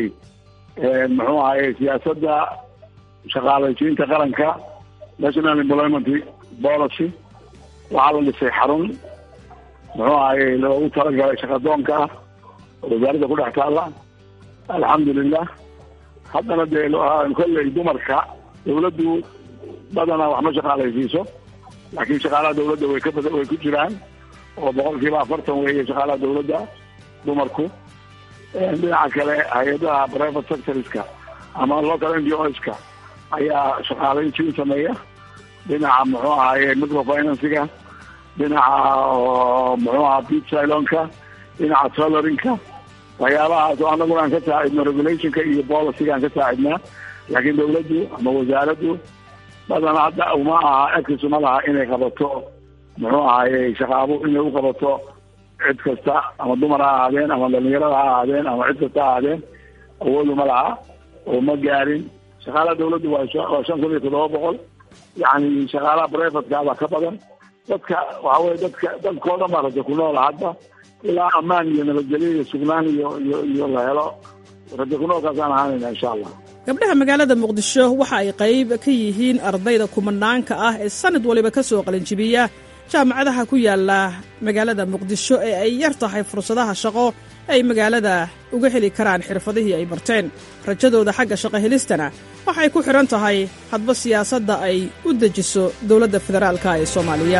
Speaker 14: muxuu ahaye siyaasadda shaqaalaysiinta qaranka national employment policy waxaa la dhisay xarun muxuu ahaye loogu talagalay shaqadoonka ah oo wasaaradda ku dhex taalla alxamdulilah haddana dee kolley dumarka dawladdu badanaa wax ma shaqaalaysiiso laakiin shaqaalaha dawladda way ka bada way ku jiraan oo boqol kiiba afartan weeye shaqaalaha dawladda dumarku dhinaca kale hay-adaha private sectorska ama local n d oska ayaa shaqaalaysiin sameeya dhinaca muxuu ahaye microfinansiga dhinaca muxuu aha bit silonka dhinaca solorinka waxyaabahaas oo annaguna aan ka saacidno regulationka iyo policyga aan ka saacidnaa laakiin dawladdu ama wasaaraddu badana hadda uma aha exis uma laha inay qabato muxuu ahaye shaqaabo inay u qabato cid kasta ama dumar ha ahaadeen ama dhalinyarada ha ahaadeen ama cid kasta ha ahaadeen awood uma laha oo ma gaarin shaqaalaha dawladdu waa waa shan kun iyo toddoba boqol yacni shaqaalaha privateka baa ka badan dadka waxa weye dadka dadkao dhan baa raja ku noola hadda ilaa ammaan iyo nabadgelyo iyo sugnaan iyo iyo iyo la helo raja ku noolkaasaan ahaanayna insha allah
Speaker 9: gabdhaha magaalada muqdisho waxa ay qayb ka yihiin ardayda kumanaanka ah ee sanad waliba ka soo qalinjibiya jaamacadaha ku yaala magaalada muqdisho ee ay yar tahay fursadaha shaqo ay magaalada uga heli karaan xirfadihii ay barteen rajadooda xagga shaqo helistana waxay ku xidhan tahay hadba siyaasadda ay u dejiso dowladda federaalka ee soomaaliya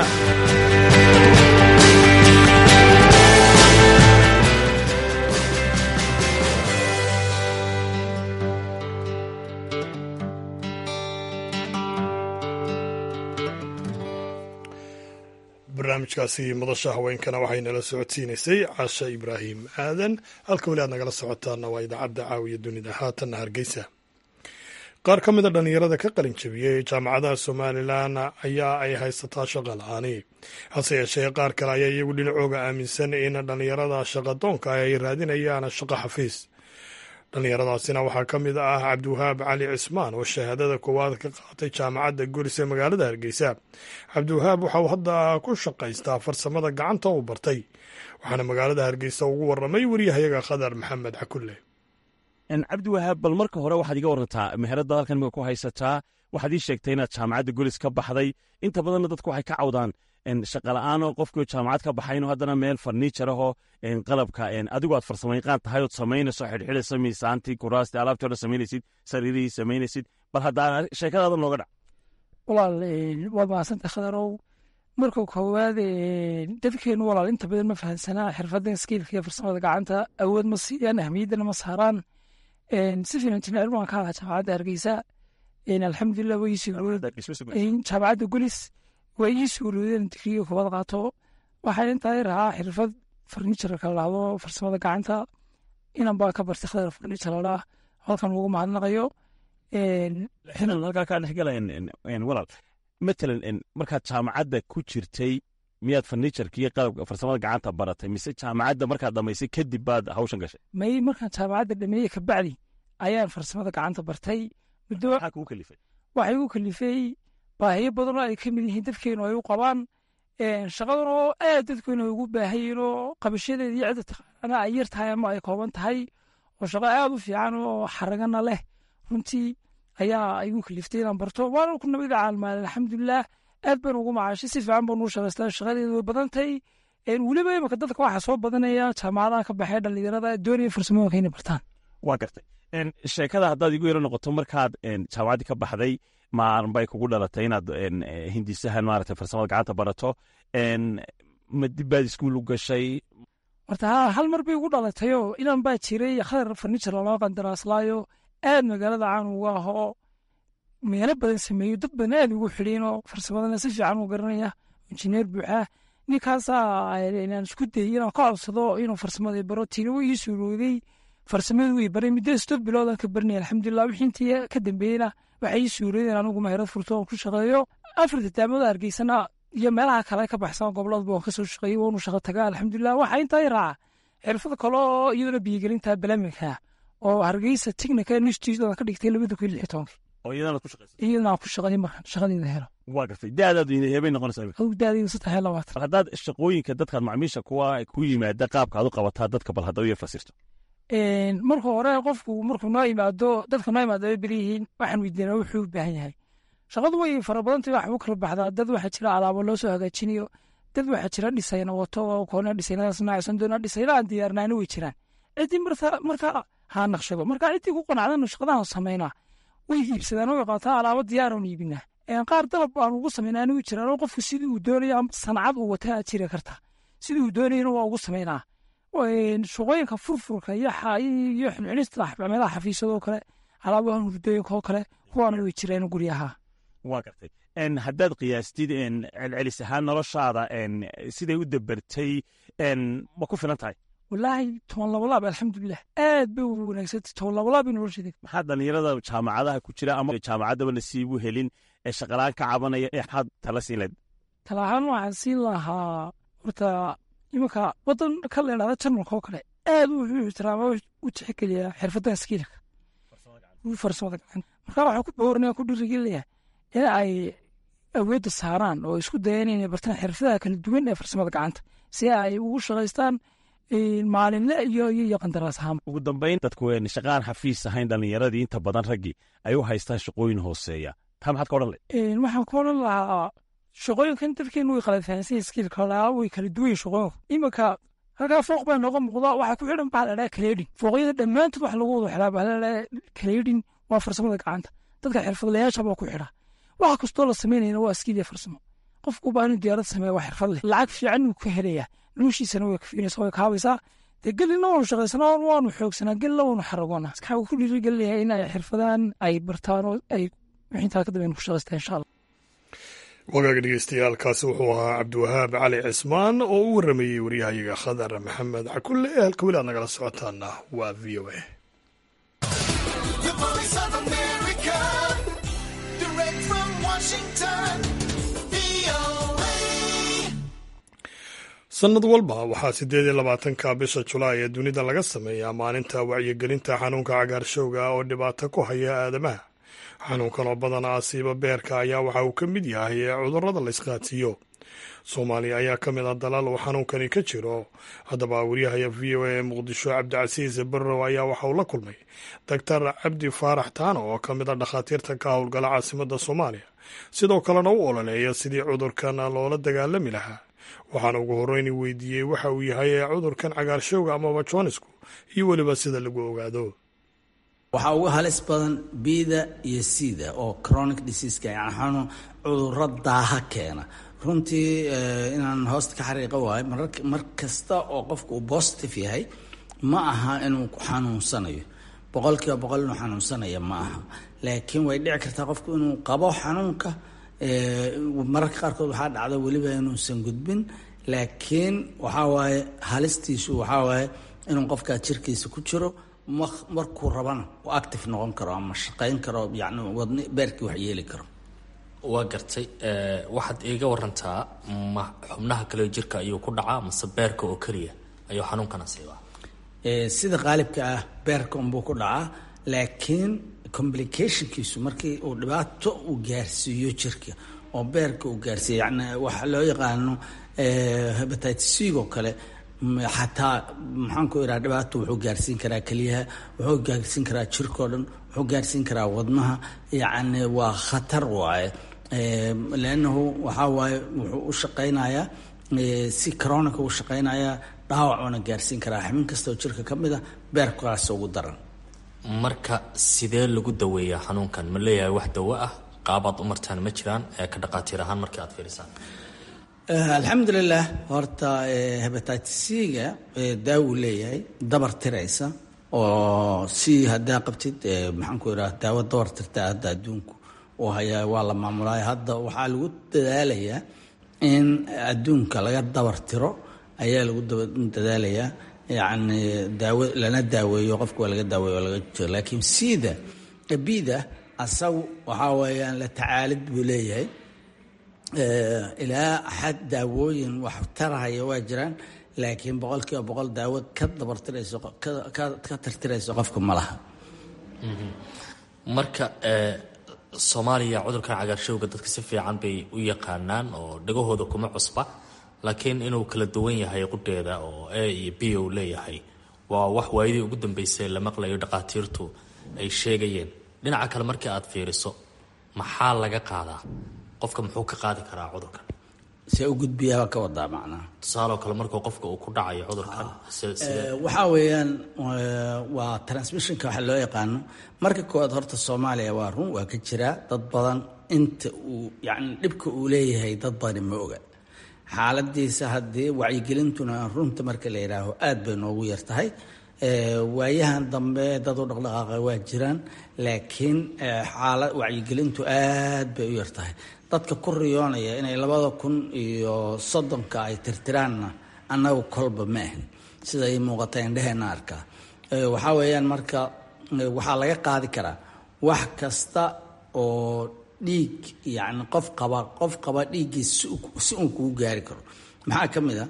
Speaker 1: barnaamijkaasi madasha haweenkana waxay nala socodsiinaysay casha ibraahim aadan halka weli aad nagala socotaana waa idaacadda caawiya dunida haatanna hargeysa qaar ka mida dhallinyarada ka qalin jabiyey jaamacadaha somalilan ayaa ay haysataa shaqa la-aani hase yeeshee qaar kale ayaa iyagu dhinacooga aaminsan in dhallinyarada shaqadoonka ay raadinayaan shaqo xafiis dhallinyaradaasina waxaa ka mid ah cabdiwahaab cali cismaan oo shahaadada koowaad ka qaatay jaamacadda guris ee magaalada hargeysa cabdiwahaab waxa uu hadda ku shaqaystaa farsamada gacanta uu bartay waxaana magaalada hargeysa ugu waramay waryahayaga khadar maxamed cakulle
Speaker 15: cabdiwahaab bal marka hore waxaad iga warantaa meherada halkan imika ku haysataa waxaad ii sheegtay inaad jaamacadda gulis ka baxday inta badanna dadku waxay ka cawdaan shaqala'aanoo qofkii jaamacad ka baxayno haddana meel farniijar ahoo qalabka adigu aad farsamayqaan tahay ood samaynayso xidhxidhaysa miisaantii kuraastii alaabtii o dhan samaynaysid sariirihii samaynaysid bal haddaa sheekadaada nooga dhac
Speaker 16: walaal waad mahadsanta khadarow marka koowaad dadkeenu walaal inta badan ma fahansanaa xirfadda skiilka iyo farsamada gacanta awood ma siiyaan ahmiyaddana ma saaraan si fiilan injineer baan ka ahaa jaamacadda hargeysa alxamdulilah way jaamacadda gulis waa ii suuroodeen digriga koobaad qaato waxaa intaa rahaa xirfad farniijarka la dhahdo farsamada gacanta inan baa ka bartay khadar farniijar la dhaah halkan ugu mahadnaqayo
Speaker 15: halkaa kaa dhexgala walaal matalan markaad jaamacadda ku jirtay miyaad farniijarka iyo qalabka farsamada gacanta baratay mise jaamacadda markaad dhamaysay kadib baad hawshan gashay
Speaker 16: may markaan jaamacadda dhameeyey kabacdi ayaan farsamada gacanta bartay muddo
Speaker 15: maxaa kugu kalifay
Speaker 16: waxay igu kalifay baahiyo badanoo ay ka mid yihiin dadkeenu ay u qabaan shaqadan oo aad dadkeenu ay ugu baahayiin oo qabashadeeda iyo cidda taqaana ay yar tahay ama ay kooban tahay oo shaqo aad u fiican oo xaragana leh runtii ayaa igu kaliftay inaan barto waana ku nabada caalmaal alxamdulilah aad baan ugu macaashay si fiican baan ugu shaqaystaa shaqadeedu way badantay weliba imika dadka waxaa soo badanaya jaamacadaha ka baxee dhallinyarada doonaya farsamooyinka inay bartaan
Speaker 15: waa gartay sheekada haddaad igu yaro noqoto markaad jaamacaddii ka baxday maalin bay kugu dhalatay inaad hindisahan maaragtay farsamada gacanta barato ma dib baad iskuul u gashay
Speaker 16: horta haa hal mar bay ugu dhalatayoo inan baa jiray khadar farniijar loo qandaraaslaayo aad magaalada caan uga ahoo meelo badan sameeyo dad badan aad ugu xidhiinoo farsamadana si fiican u garanaya injineer buuxaa ninkaasaa inaan isku dayay inaan ka codsado inuu farsamada baro tiina way ii suurooday farsamadu way baray muddo stod biloodan ka barinaya alxamdulilah wixii intii ka dambeeyena waxay ii suuroodeen anigu maherad furto oon ku shaqeeyo afarta daamada hargeysana iyo meelaha kale ka baxsan goboladba waan kasoo shaqeeyey waanu shaqo tagaa alxamdulilah waxaa intaa i raaca xirfad kale oo iyaduna biyigelinta balaminka oo hargeysa technical institute ka dhigtay labada kun lix tobankii
Speaker 15: oo iyadana ku shaqeysa
Speaker 16: iyadana aan ku shaqeeyey markaan shaqadeeda helo
Speaker 15: waa gartay daadaadu heebay noqonaysaa
Speaker 16: adigu daadaydu saddex iyo labaatan
Speaker 15: haddaad shaqooyinka dadkaad macmiisha kuwa ku yimaada qaabka aad u qabataa dadka bal hadda u fasirto
Speaker 16: marka hore qofku markuu noo imaado dadka noo imaado ay beryihiin waxaan weydiinaa wuxuu u baahan yahay shaqadu way fara badantay wax u kala baxdaa dad waxaa jira alaabo loo soo hagaajinayo dad waxaa jira dhisayna wato koona dhisaynadaas naacsan doona dhisayna aan diyaarnaana way jiraan ciddii marka haa naqshado marka ciddii ku qanacdana shaqadahan samaynaa way iibsadaan way qaataa alaabo diyaaran iibinaa qaar dalab aan ugu samaynaa anigu jiraan oo qofku sidii uu doonayo sancad uu wataa jiri karta sidii uu doonayana waa ugu samaynaa shaqooyinka furfurka iyo iyo xilcinista meelaha xafiisyadoo kale alaabahan hurdooyinka oo kale kuwaana way jireen guryaha
Speaker 15: waa gartay haddaad qiyaastid celcelis ahaan noloshaada siday u dabartay ma ku filan tahay
Speaker 16: walaahi toban labalaab alxamdulilah aad bay u wanaagsantay toban labalaab nolosheeda
Speaker 15: maxaa dhallinyarada jaamacadaha ku jira ama jaamacaddaba nasiib u helin ee shaqalaan ka cabanaya ee maxaad tala siin lahayd
Speaker 16: talahaan waxaan siin lahaa horta imanka wadan ka leedhada jarmalka oo kale aad wuxuu ixtiraama u tixgeliyaa xirfadaha skiilka farsamada gacanta marka waxaa ku boorinaya ku dhirigelaya in ay awoodda saaraan oo isku dayaan inay bartaan xirfadaha kala duwan ee farsamada gacanta si ay ugu shaqaystaan maalinle iyo iyo qandaraas ahaan
Speaker 15: ugu dambayn dadku shaqaan xafiis ahayn dhallinyaradii inta badan raggii ay u haystaan shaqooyin hooseeya taa maxaad ka odhan lahayd
Speaker 16: waxaan ka odhan lahaa shaqooyinkan dadkeenu way kala fahansan skiilka laa way kala duwan shaqooyinku iminka halkaa fooq baa nooga muuqda waxaa ku xidhan baa ladhaa kaleedhin fooqyada dhammaantood wax lagu wada xidhaa baa ladhaa kaleedhin waa farsamada gacanta dadka xirfadlayaasha baa ku xidha waxa kastoo la samaynayna waa skiil iyo farsamo qofku baa inuu diyaarad sameeya waa xirfad leh lacag fiican uu ka helayaa noloshiisana way kafiinaysa way kaabaysaa dee gelina waanu shaqaysanaa waanu xoogsanaa gelina waanu xaragoonaa waxaa ku dhiirigelinayaa in ay xirfadaan ay bartaan oo ay wixintaa ka dambeyn ku shaqaystaan insha allah
Speaker 1: wagaaga dhegeystayaaalkaasi wuxuu ahaa cabdiwahaab cali cismaan oo u waramayey waryahayaga khadar maxamed cakulle ee halka weli aad nagala socotaana waa v o a sannad walba waxaa siddeed iyo labaatanka bisha julaay ee dunida laga sameeyaa maalinta wacyigelinta xanuunka cagaarshowga oo dhibaato ku haya aadamaha xanuunkan oo badan asiiba beerka ayaa waxa uu ka mid yahay ee cudurrada la isqaadsiiyo soomaaliya ayaa ka mid ah dalal uu xanuunkani ka jiro haddaba waryahaya v o a ee muqdisho cabdicasiis barrow ayaa waxa uu la kulmay doctor cabdi faarax taano oo ka mid ah dhakhaatiirta ka howlgala caasimadda soomaaliya sidoo kalena u ololeeya sidii cudurkan loola dagaalami lahaa waxaana ugu horreyn weydiiyey waxa uu yahay ee cudurkan cagaarshowga amaba joonisku iyo weliba sida lagu ogaado
Speaker 17: waxaa ugu halis badan bida iyo sida oo chronic diseaska yani xanuun cudurro daaha keena runtii inaan hoosta ka xariiqa waayo mar kasta oo qofka uu positive yahay ma aha inuu xanuunsanayo boqol kiiba boqol inuu xanuunsanaya ma aha laakiin way dhici kartaa qofku inuu qabo xanuunka mararka qaarkood waxaa dhacda weliba inuusan gudbin laakiin waxaa waaye halistiisu waxaa waaye inuu qofkaa jirkiisa ku jiro markuu rabana uu active noqon karo ama shaqayn karo yani wadni beerkii wax yeeli karo
Speaker 18: waa gartay waxaad iiga warantaa ma xubnaha kale jirka ayuu ku dhacaa mase beerka oo keliya ayuu xanuunkana siibaa
Speaker 17: sida qaalibka ah beerka unbuu ku dhacaa laakiin complicationkiisu markii uu dhibaato uu gaarsiiyo jirka oo beerka uu gaarsiiyo yani waxa loo yaqaano hepatitis c oo kale xataa maxaan ku iraa dhibaato wuxuu gaarsiin karaa keliyaha wuxuu gaarsiin karaa jirkao dhan wuxuu gaarsiin karaa wadnaha yacni waa khatar waaye leannahu waxaa waaye wuxuu u shaqaynayaa si coronica u shaqaynayaa dhaawacuna gaarsiin karaa xubin kasta oo jirka ka mid a beerkaas ugu daran
Speaker 18: marka sidee lagu daweeyaa xanuunkan ma leeyahay wax dawo ah qaabaad u martaan ma jiraan ee ka dhaqaatiir ahaan markii aad fiirisaan
Speaker 17: alxamdulilah horta hebatitis-ga daawu leeyahay dabar tiraysa oo si haddaa qabtid maxaan ku iraa daawo dabar tirta hadda adduunku uu hayaa waa la maamulaya hadda waxaa lagu dadaalayaa in adduunka laga dabar tiro ayaa lagu dadaalayaa yacni daawo lana daaweeyo qofka waa laga daaweeyo oo laga jiro laakiin sida bida asagu waxaa weeyaan la tacaalid buu leeyahay ilaa xad daawooyin wax tarahaya waa jiraan laakiin boqol kiiba boqol daawo ka dabartirayso ka tirtirayso qofka ma laha
Speaker 18: marka soomaaliya cudurkan cagaarshowga dadka si fiican bay u yaqaanaan oo dhagahooda kuma cusba laakiin inuu kala duwan yahay qudheeda oo a iyo b u leeyahay waa wax waayadii ugu dambeysay la maqlayo dhaqaatiirtu ay sheegayeen dhinaca kale markii aad fiiriso maxaa laga qaadaa qofka muxuu ka qaadi karaa cudurkan
Speaker 17: see u gudbiyaaba ka wadaa macnaha
Speaker 18: tusaaloo kale markuu qofka uu ku dhacayo cudurkan
Speaker 17: waxaa weeyaan waa transmissionka waxa loo yaqaano marka koowaad horta soomaaliya waa run waa ka jiraa dad badan inta uu yacni dhibka uu leeyahay dad badani ma oga xaaladiisa haddii wacyigelintuna runta marka la yidhaaho aad bay noogu yar tahay waayahan dambe dad u dhaqdhaqaaqa waa jiraan laakiin xaala wacyigelintu aad bay u yar tahay dadka ku riyoonaya inay labada kun iyo soddonka ay tirtiraanna annagu kolba ma ahin sida ay muuqata indheheenna arkaa waxaa weeyaan marka waxaa laga qaadi karaa wax kasta oo dhiig yacni qof qaba qof qaba dhiiggii si uun kugu gaari karo maxaa ka mid a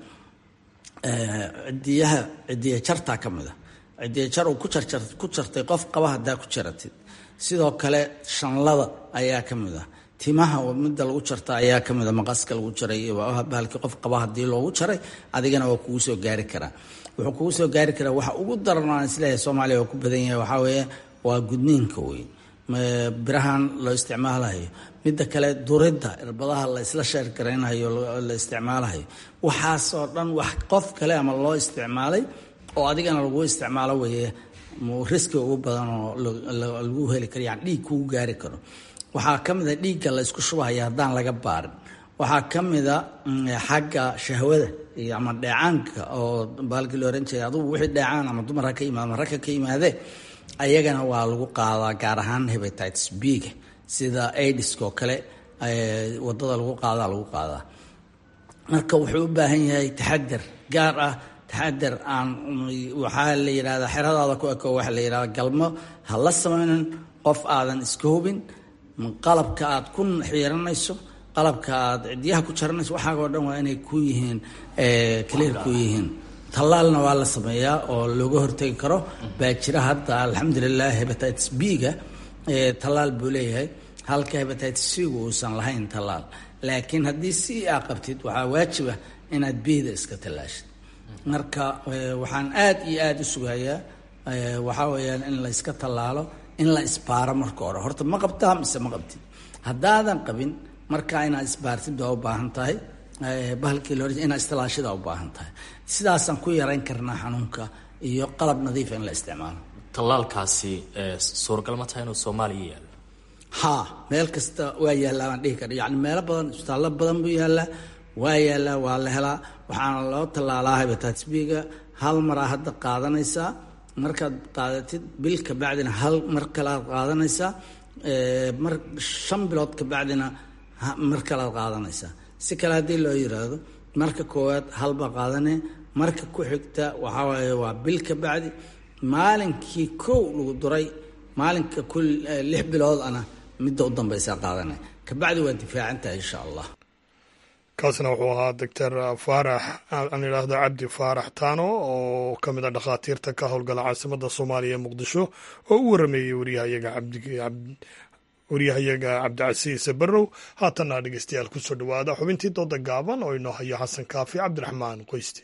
Speaker 17: cidiyaha cidiya jartaa ka mid a cidiya jar uu ku jarjar ku jartay qof qaba haddaa ku jaratid sidoo kale shanlada ayaa ka mid ah timaha midda lagu jarta ayaa ka mid a maqaska lagu jaray bahalkii qof qaba haddii loogu jaray adigana waa kugu soo gaari karaa wuxuu kugu soo gaari karaa waxa ugu daran aan isleeyahay soomaaliya waa ku badan yahay waxaa weeye waa gudniinka wey birahan loo isticmaalayo midda kale duridda irbadaha la isla sheergaraynayo la isticmaalayo waxaasoo dhan wax qof kale ama loo isticmaalay oo adigana lagu isticmaalo weeye riski ugu badan oo lagu heli karo yani dhiig kugu gaari karo waxaa ka mid a dhiigga la isku shubahaya haddaan laga baarin waxaa ka mid a xagga shahwada iyo ama dheecaanka oo baalkii la oran jiray adugu wixii dheecaan ama dumar ha ka yimaado ama ragka ka yimaadee ayagana waa lagu qaadaa gaar ahaan hebatitis b-ga sida aidiska oo kale wadada lagu qaadaa lagu qaadaa marka wuxuu u baahan yahay taxadar gaar ah taxadar aan waxaa la yidhahdaa xeradaada ku eko waxaa la yidhahdaa galmo ha la samaynin qof aadan iska hubin qalabka aad ku xiiranayso qalabka aad cidyaha ku jaranayso waxaagoo dhan waa inay ku yihiin clear ku yihiin tallaalna waa la sameeyaa oo looga hortegi karo baa jira hadda alxamdulilah hebatitis b-ga tallaal buu leeyahay halka hebatitis c-gu uusan lahayn tallaal laakiin haddii c aa qabtid waxaa waajib ah inaad bida iska tallaashid marka waxaan aad iyo aada u sugayaa waxaa weeyaan in la iska tallaalo in la isbaaro marka hore horta ma qabtaa mise ma qabtid haddaadan qabin markaa inaad isbaartid waa u baahan tahay bahalkii loo inaad istilaashida u baahan tahay sidaasaan ku yarayn karnaa xanuunka iyo qalab nadiifa in la isticmaalo
Speaker 18: tallaalkaasi suuragal ma tahay inuu soomaaliya yaalo
Speaker 17: haa meel kasta waa yaallaa baan dhihi kara yacni meelo badan isbitaallo badan buu yaallaa waa yaallaa waa la helaa waxaana loo tallaalaa hebatitis b-ga hal maraa hadda qaadanaysaa markaad qaadatid bil ka bacdina hal mar kale aad qaadanaysaa mar shan bilood ka bacdina mar kale aad qaadanaysaa si kale haddii loo yiraahdo marka koowaad halbaa qaadane marka ku xigta waxaa waaye waa bil ka bacdi maalinkii kow lagu duray maalinka ku lix bilood ana midda u dambaysaa qaadane kabacdi waa difaacantahay insha allah
Speaker 1: kaasna wuxuu ahaa doctor faarax aan idhaahdo cabdi faarax taano oo ka mid a dhakhaatiirta ka howlgala caasimadda soomaaliya ee muqdisho oo u warameeyey waryahayaga waryahayaga cabdicasiis barrow haatanna dhegeystayaal kusoo dhowaada xubintii dooda gaaban oo inoo haya xasan kaafi cabdiraxmaan qoyste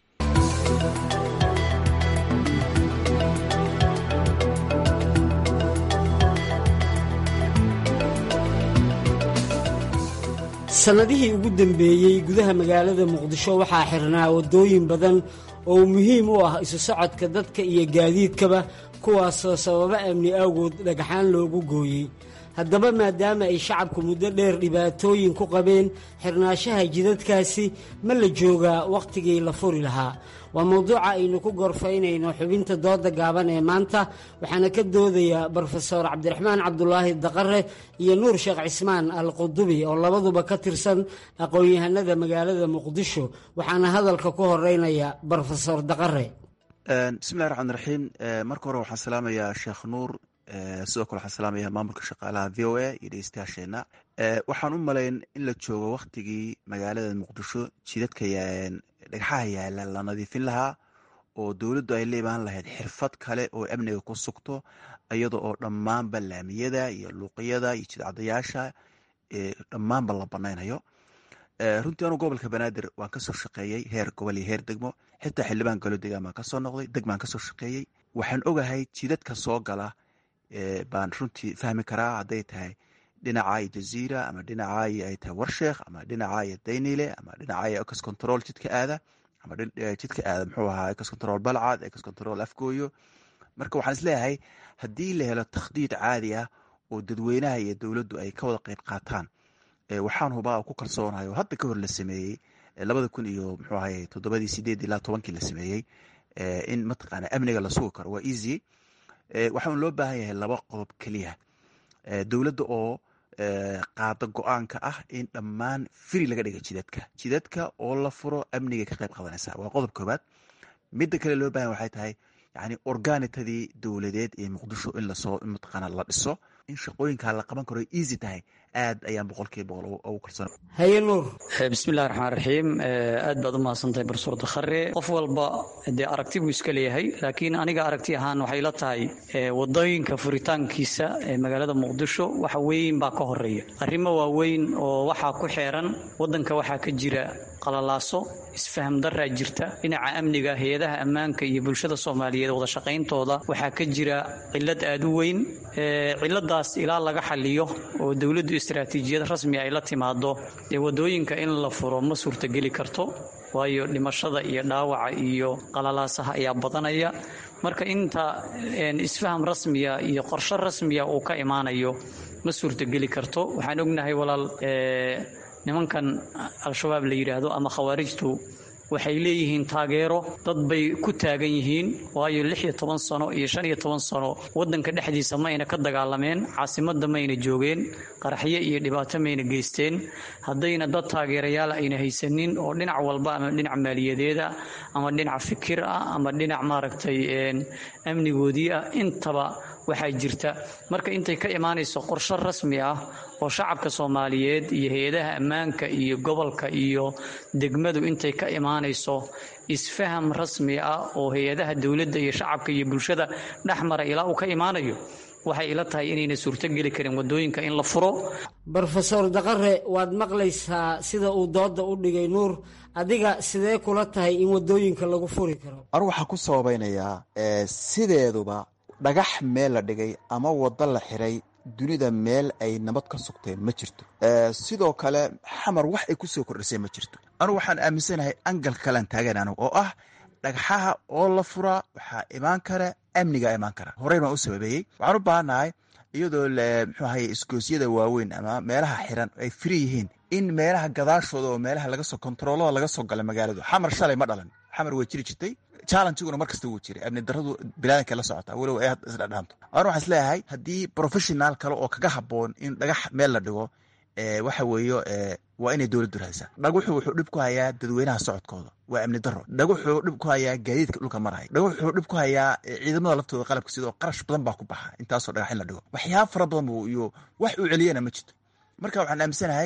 Speaker 19: sannadihii ugu dambeeyey gudaha magaalada muqdisho waxaa xirnaa waddooyin badan oo muhiim u ah isu socodka dadka iyo gaadiidkaba kuwaasoo sababo amni awgood dhagxaan loogu gooyey haddaba maadaama ay shacabku muddo dheer dhibaatooyin ku qabeen xirnaashaha jidadkaasi ma la joogaa wakhtigii la furi lahaa waa mawduuca aynu ku gorfaynayno xubinta dooda gaaban ee maanta waxaana ka doodaya brofesor cabdiraxmaan cabdulaahi daqare iyo nuur sheekh cismaan al qudubi oo labaduba ka tirsan aqoon-yahanada magaalada muqdisho waxaana hadalka ku horeynaya brofesor daqare
Speaker 20: bismillahi raxmaan raxiim marka hore waxaan salaamayaa sheekh nuur sidoo kale waxaan salaamaya maamulka shaqaalaha v o a iyo dhegeystayaasheena waxaan u malayn in la joogo waktigii magaalada muqdisho jidadka dhagxaha yaala la nadiifin lahaa oo dowladdu ay la imaan lahayd xirfad kale oo amniga ku sugto iyada oo dhammaanba laamiyada iyo luuqiyada iyo jidcadayaasha dhammaanba la banaynayo runtii anuu gobolka banaadir waan kasoo shaqeeyey heer gobol iyo heer degmo xitaa xildhibaan galo degaan baan kasoo noqday degmaan kasoo shaqeeyey waxaan ogahay jidadka soo gala baan runtii fahmi karaa hadday tahay dhinacaayo jaziira ama dhinacaayo ay tahay warsheekh ama dhinacaayo daynile ama dhinacaayo ecos control jidka aada ama jidka aada muxuu ahaa ecos control balcad ecos control afgooyo marka waxaan isleeyahay haddii la helo takhdiid caadi ah oo dadweynaha iyo dowladdu ay ka wada qeyb qaataan waxaan hubaa oo ku kalsoonahay oo hadda ka hor la sameeyey labada kun iyo muxuu ahay toddobadii sideed ilaa tobankii la sameeyey in mataqaana amniga la sugi karo waa easy waxaan loo baahan yahay laba qodob keliya dowladda oo qaada go-aanka ah in dhammaan firi laga dhiga jidadka jidadka oo la furo amniga ka qayb qadanaysa waa qodob koobaad midda kale loo bahan waxay tahay yani organitadii dowladeed ee muqdisho in lasoo mataqaana la dhiso in shaqooyinkaa la qaban karo easy tahay aad ayaan boqolkiiba boqol ugu kalsoon
Speaker 19: haye nuur
Speaker 21: bismillahi raxmaan raxiim aad baad u mahadsantahay barsuur dakhare qof walba dee aragti buu iska leeyahay laakiin aniga aragti ahaan waxay la tahay wadooyinka furitaankiisa ee magaalada muqdisho waxa weyn baa ka horeeya arrimo waaweyn oo waxaa ku xeeran wadanka waxaa ka jira qalalaaso isfaham daraa jirta dhinaca amniga hay-adaha ammaanka iyo bulshada soomaaliyeed wada shaqayntooda waxaa ka jira cilad aad u weyn ciladaas ilaa laga xaliyo oo dowladdu istaraatiijiyad rasmi ay la timaado dee wadooyinka in la furo ma suurtageli karto waayo dhimashada iyo dhaawaca iyo qalalaasaha ayaa badanaya marka inta isfaham rasmiya iyo qorshe rasmiya uu ka imaanayo ma suurtageli karto waxaan ognahay walaal nimankan al-shabaab la yidhaahdo ama khawaarijtu waxay leeyihiin taageero dad bay ku taagan yihiin waayo lix iyo toban sano iyo shan iyo toban sano waddanka dhexdiisa mayna ka dagaalameen caasimadda mayna joogeen qaraxyo iyo dhibaato mayna geysteen haddayna dad taageerayaal ayna haysanin oo dhinac walba ama dhinac maaliyadeeda ama dhinac fikir ah ama dhinac maaragtay amnigoodii ah intaba waxaa jirta marka intay ka imaanayso qorshe rasmi ah oo shacabka soomaaliyeed iyo hay-adaha ammaanka iyo gobolka iyo degmadu intay ka imaanayso isfaham rasmi ah oo hay-adaha dowladda iyo shacabka iyo bulshada dhexmara ilaa uu ka imaanayo waxay ila tahay inayna suurtogeli karin wadooyinka in la furo
Speaker 19: brofesor daqare waad maqlaysaa sida uu dooda u dhigay nuur adiga sidee kula tahay in wadooyinka lagu furi karo
Speaker 20: anu waxaan ku sababaynayaa sideeduba dhagax meel la dhigay ama waddo la xiray dunida meel ay nabad ka sugteen ma jirto sidoo kale xamar wax ay kusoo kordhisay ma jirto anugu waxaan aaminsanahay angal kalean taagan anigu oo ah dhagxaha oo la furaa waxaa imaan kara amnigaa imaan kara horey baan u sababeeyey waxaan u baahannahay iyadoo muxuu ahaye iskoosyada waaweyn ama meelaha xiran ay firi yihiin in meelaha gadaashooda oo meelaha lagasoo kontaroolada laga soo gala magaaladu xamar shalay ma dhalan xamar way jiri jirtay challengiguna mar kasta wuu jiray amni daradu bilaadanka la socotaa weliba ay isdhadhaanto anu waxaan isleeyahay haddii professional kale oo kaga habboon in dhagax meel la dhigo waxa weeye waa inay dowladdu raadisaa dhaguxu wuxuu dhib ku hayaa dadweynaha socodkooda waa amni daro dhaguxuu dhib ku hayaa gaadiidka dhulka maraya dhaguxuu dhib ku hayaa ciidamada laftooda qalabka sidoo qarash badan baa ku baxa intaasoo dhagax in la dhigo waxyaaba fara badan buu iyo wax uu celiyana ma jirto marka waxaan aaminsanahay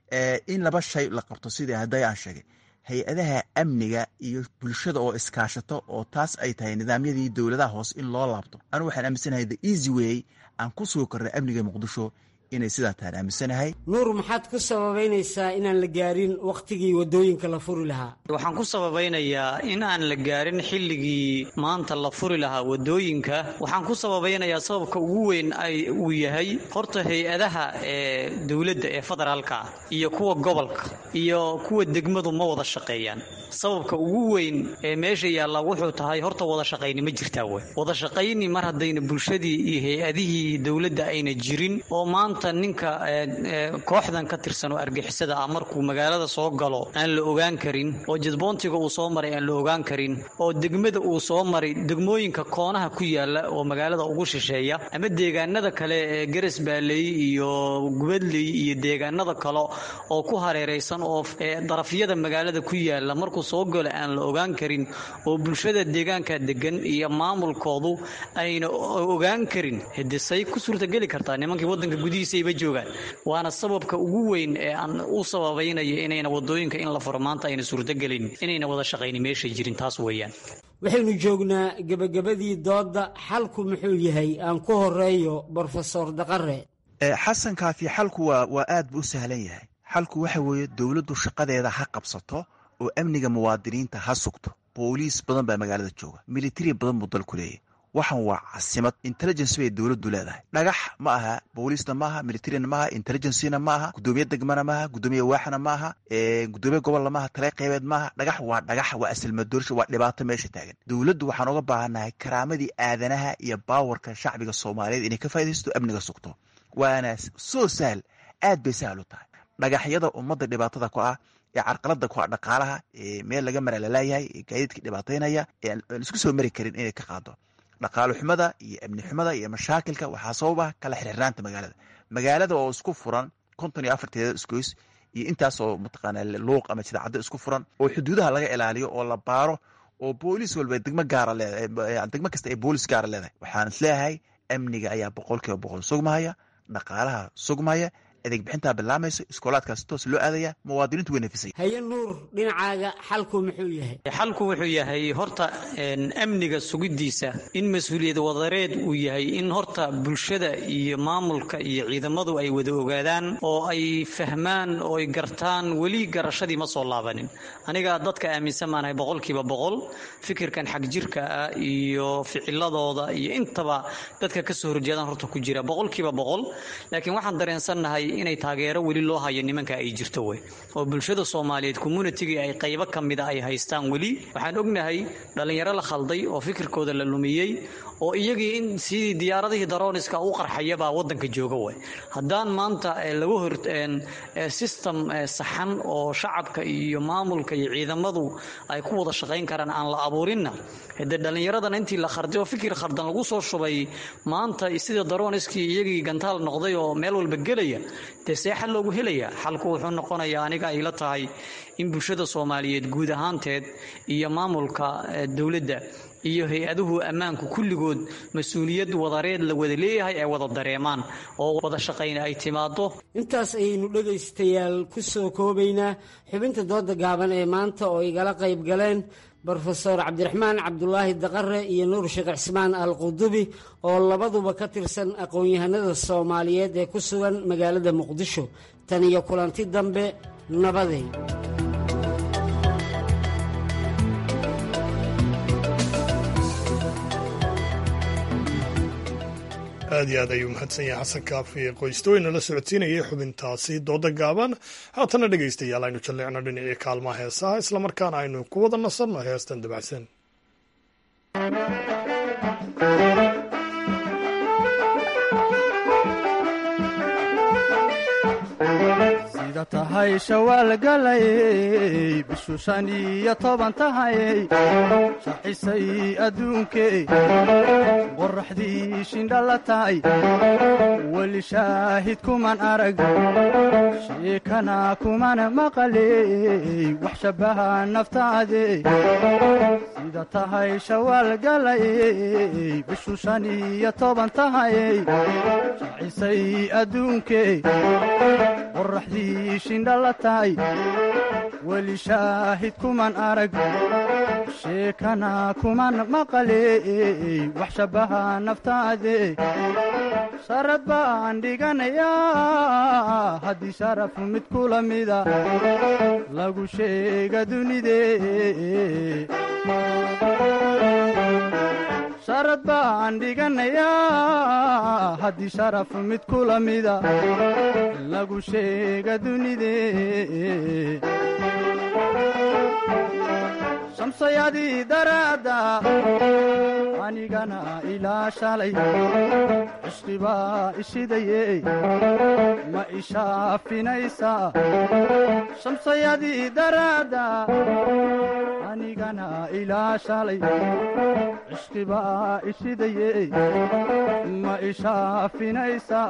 Speaker 20: in laba shay la qabto sidii hadday aan sheegay hay-adaha amniga iyo bulshada oo iskaashato oo taas ay tahay nidaamyadii dowladaha hoose in loo laabto anigu waxaan aaminsanahay the easy way aan ku sugi karnay amniga muqdisho inay sidaa tahan aaminsanahay
Speaker 19: nuur maxaad ku sababaynaysaa inaan la gaarin wakhtigii wadooyinka la furi lahaa
Speaker 21: waxaan ku sababaynayaa in aan la gaarin xilligii maanta la furi lahaa wadooyinka waxaan ku sababaynayaa sababka ugu weyn ay uu yahay horta hay-adaha ee dowladda ee federaalka iyo kuwa gobolka iyo kuwa degmadu ma wada shaqeeyaan sababka ugu weyn ee meesha yaalla wuxuu tahay horta wada shaqayni ma jirtaa wey wada shaqayni mar haddayna bulshadii iyo hay-adihii dowladda ayna jirin oo maanta ninka kooxdan ka tirsan oo argixisada ah markuu magaalada soo galo aan la ogaan karin oo jadboontiga uu soo maray aan la ogaan karin oo degmada uu soo maray degmooyinka koonaha ku yaala oo magaalada ugu shisheeya ama deegaanada kale ee garas baaley iyo gubadley iyo deegaanada kale oo ku hareeraysan oo darafyada magaalada ku yaala markuu soo galo aan la ogaan karin oo bulshada deegaanka degan iyo maamulkoodu ayna ogaan karin hidisay ku suurtageli kartaa nimankii wadanka gudihiisayba joogaan waana sababka ugu weyn ee aan u sababaynayo inayna wadooyinka in la furo maanta ayna suurtagelin inayna wada shaqayni meeshay jirin taas weeyaan
Speaker 19: waxaynu joognaa gebagabadii doodda xalku muxuu yahay aan ku horeeyo brofesor daqare
Speaker 20: xasan kaafi xalku waa waa aad buu u sahlan yahay xalku waxa weeye dowladdu shaqadeeda ha qabsato oo amniga muwaadiniinta ha sugto booliis badan baa magaalada jooga militari badan buu dalku leeyahy waxan waa casimad intelligence bay dowladdu leedahay dhagax ma aha booliisna maaha militarina maaha intelligencena ma aha gudoomiye degmana maaha gudoomiye waaxna maaha gudoomiye gobolna maaha tale qeybeed maaha dhagax waa dhagax waa asilmadoorsha waa dhibaato meesha taagan dowladdu waxaan uga baahannahay karaamadii aadanaha iyo baawarka shacbiga soomaaliyeed inay ka faa'idaysto amniga sugto waana soo sahal aad bay sahal u tahay dhagaxyada ummadda dhibaatada ku ah ee carqalada ku ah dhaqaalaha ee meel laga mara laleeyahay ee gaadiidka dhibaataynaya ee aan isku soo mari karin inay ka qaado dhaqaalo xumada iyo amni xumada iyo mashaakilka waxaa sabab ah kala xirxirnaanta magaalada magaalada oo isku furan konton iyo afarteeda isgoys iyo intaas oo mataqaana luuq ama jidacaddo isku furan oo xuduudaha laga ilaaliyo oo la baaro oo booliis walba degmo gaara leedahay degmo kasta ay booliis gaara leedahay waxaan isleeyahay amniga ayaa boqol kiiba boqol sugmahaya dhaqaalaha sugmaya adeeg bixintaa bilaamayso iskoolaadkaas toos loo aadaya muwaadiniintu way nafisay
Speaker 19: haye nuur dhinacaaga xalku muxuu yahay
Speaker 21: xalku wuxuu yahay horta amniga sugiddiisa in mas-uuliyad wadareed uu yahay in horta bulshada iyo maamulka iyo ciidamadu ay wada ogaadaan oo ay fahmaan oo ay gartaan weli garashadii ma soo laabanin aniga dadka aaminsan maanahay boqolkiiba boqol fikirkan xag jirka ah iyo ficiladooda iyo intaba dadka kasoo horjeedaan horta ku jira boqolkiiba boqol laakiin waxaan dareensannahay inay taageero weli loo hayo nimanka ay jirto wey oo bulshada soomaaliyeed communitygii ay qaybo ka mida ay haystaan weli waxaan ognahay dhallinyaro la khalday oo fikirkooda la lumiyey oo iyagii in sidii diyaaradihii darooniska u qarxayabaa wadanka jooga way haddaan maanta lagu hor system saxan oo shacabka iyo maamulka iyo ciidamadu ay ku wada shaqayn karaan aan la abuurinna dee dhallinyaradan intii la kharday oo fikir khardan lagu soo shubay maanta sida darooniskii iyagii gantaal noqday oo meel walba gelaya dee see xal loogu helaya xalku wuxuu noqonayaa aniga ay la tahay in bulshada soomaaliyeed guud ahaanteed iyo maamulka dowladda iyo hay-aduhu ammaanku kulligood mas-uuliyad wadareed la wada leeyahay ay wada dareemaan oo wada shaqayn ay timaado
Speaker 19: intaas ayaynu dhegaystayaal ku soo koobaynaa xubinta dooda gaaban ee maanta oo igala qayb galeen brofeor cabdiraxmaan cabdulaahi daqare iyo nuur sheekh cismaan al qudubi oo labaduba ka tirsan aqoon-yahanada soomaaliyeed ee ku sugan magaalada muqdisho tan iyo kulanti dambe nabaday
Speaker 1: aad iyo aad ayuu mahadsan yahay xasan kaafi qoystooyna la socodsiinayay xubintaasi dooda gaaban haatana dhegaystayaal aynu jalleecno dhinacii kaalmaha heesaha islamarkaana aynu ku wada nasanno heestan dabacsan
Speaker 4: sida tahay shawaalgalayey bishu shan iyo toban tahayey shaxisay adduunkey qoraxdii shindhala tahay weli shaahid kuman arag sheekana kuman maqaley wax shabbaha naftaade sida tahay shawaalgalayey bishu shan iyo toban tahayey shaxisay adduunkey qoraxdii shindhala tahay weli shaahid kuman arag sheekana kuman maqaley wax shabbaha naftaade sharad baan dhiganayaa haddii sharaf mid kula mida lagu sheega dunide sharad baan dhiganayaa haddii sharaf mid kula mida lagu sheega dunide shamsayadii daraadda anigana ilaa shalay cishqibaa ishidaye ma ishaafinaysaa shamsayadii daraadda anigana ilaa shalay cishqibaa ishidaye ma ishaafinaysaa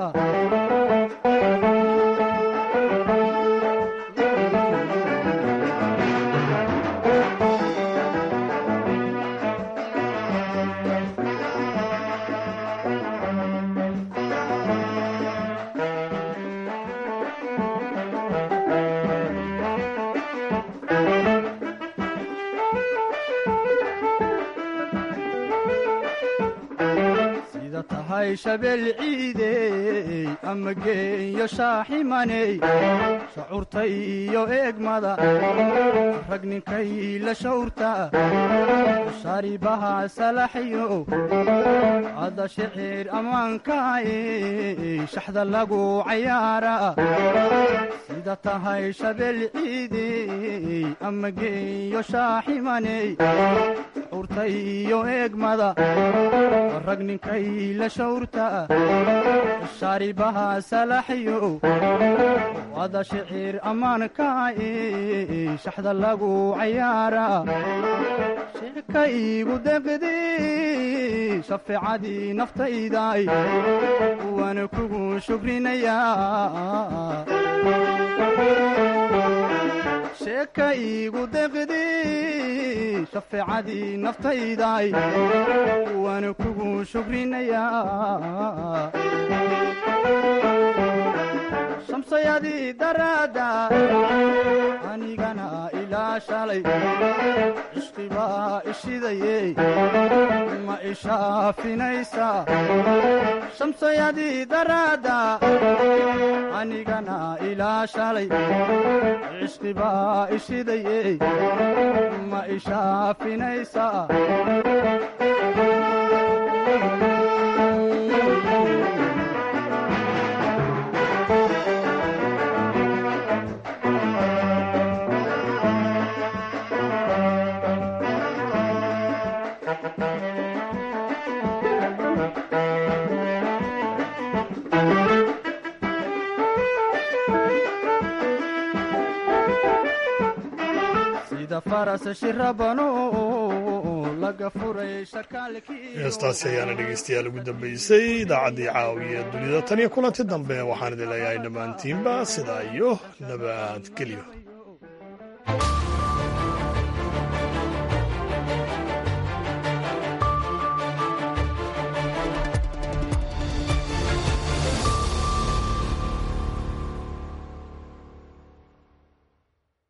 Speaker 4: sida tahay shabeel ciidey ama geeyo shaaximaney shacuurta iyo eegmada rag ninkay la shawrta sharibaha salaxyo ada shicir ammaankaay shaxda lagu cayaara sida tahay shabeel ciidey ama geeyo shaaximaney shacuurta iyo eegmada rag ninkay la shawrta shaaribaha salaxyo ada shicir ammaankaay shaxda lagu cayaara sheeka iigu deqdi shafeecadii naftayday waana kugu shukrinayaa sheeka iigu deqdi shafeecadii naftayday waana kugu shukrinayaa shamsayadii daraadda anigana ilaa shalay cishqibaa ishidaye ma ishaafinaysaa shamsayadii daraadda anigana ilaa shalay cishqibaa ishidaye ma ishaafinaysaa sida faras shirabano laga furay shakaalkii
Speaker 1: heestaasi ayaana dhegeystayaal ugu dambeysay idaacaddii caawiya dunida tan iyo kulanti dambe waxaan idin leeyahay dhammaantiinba sidaa iyo nabadgelyo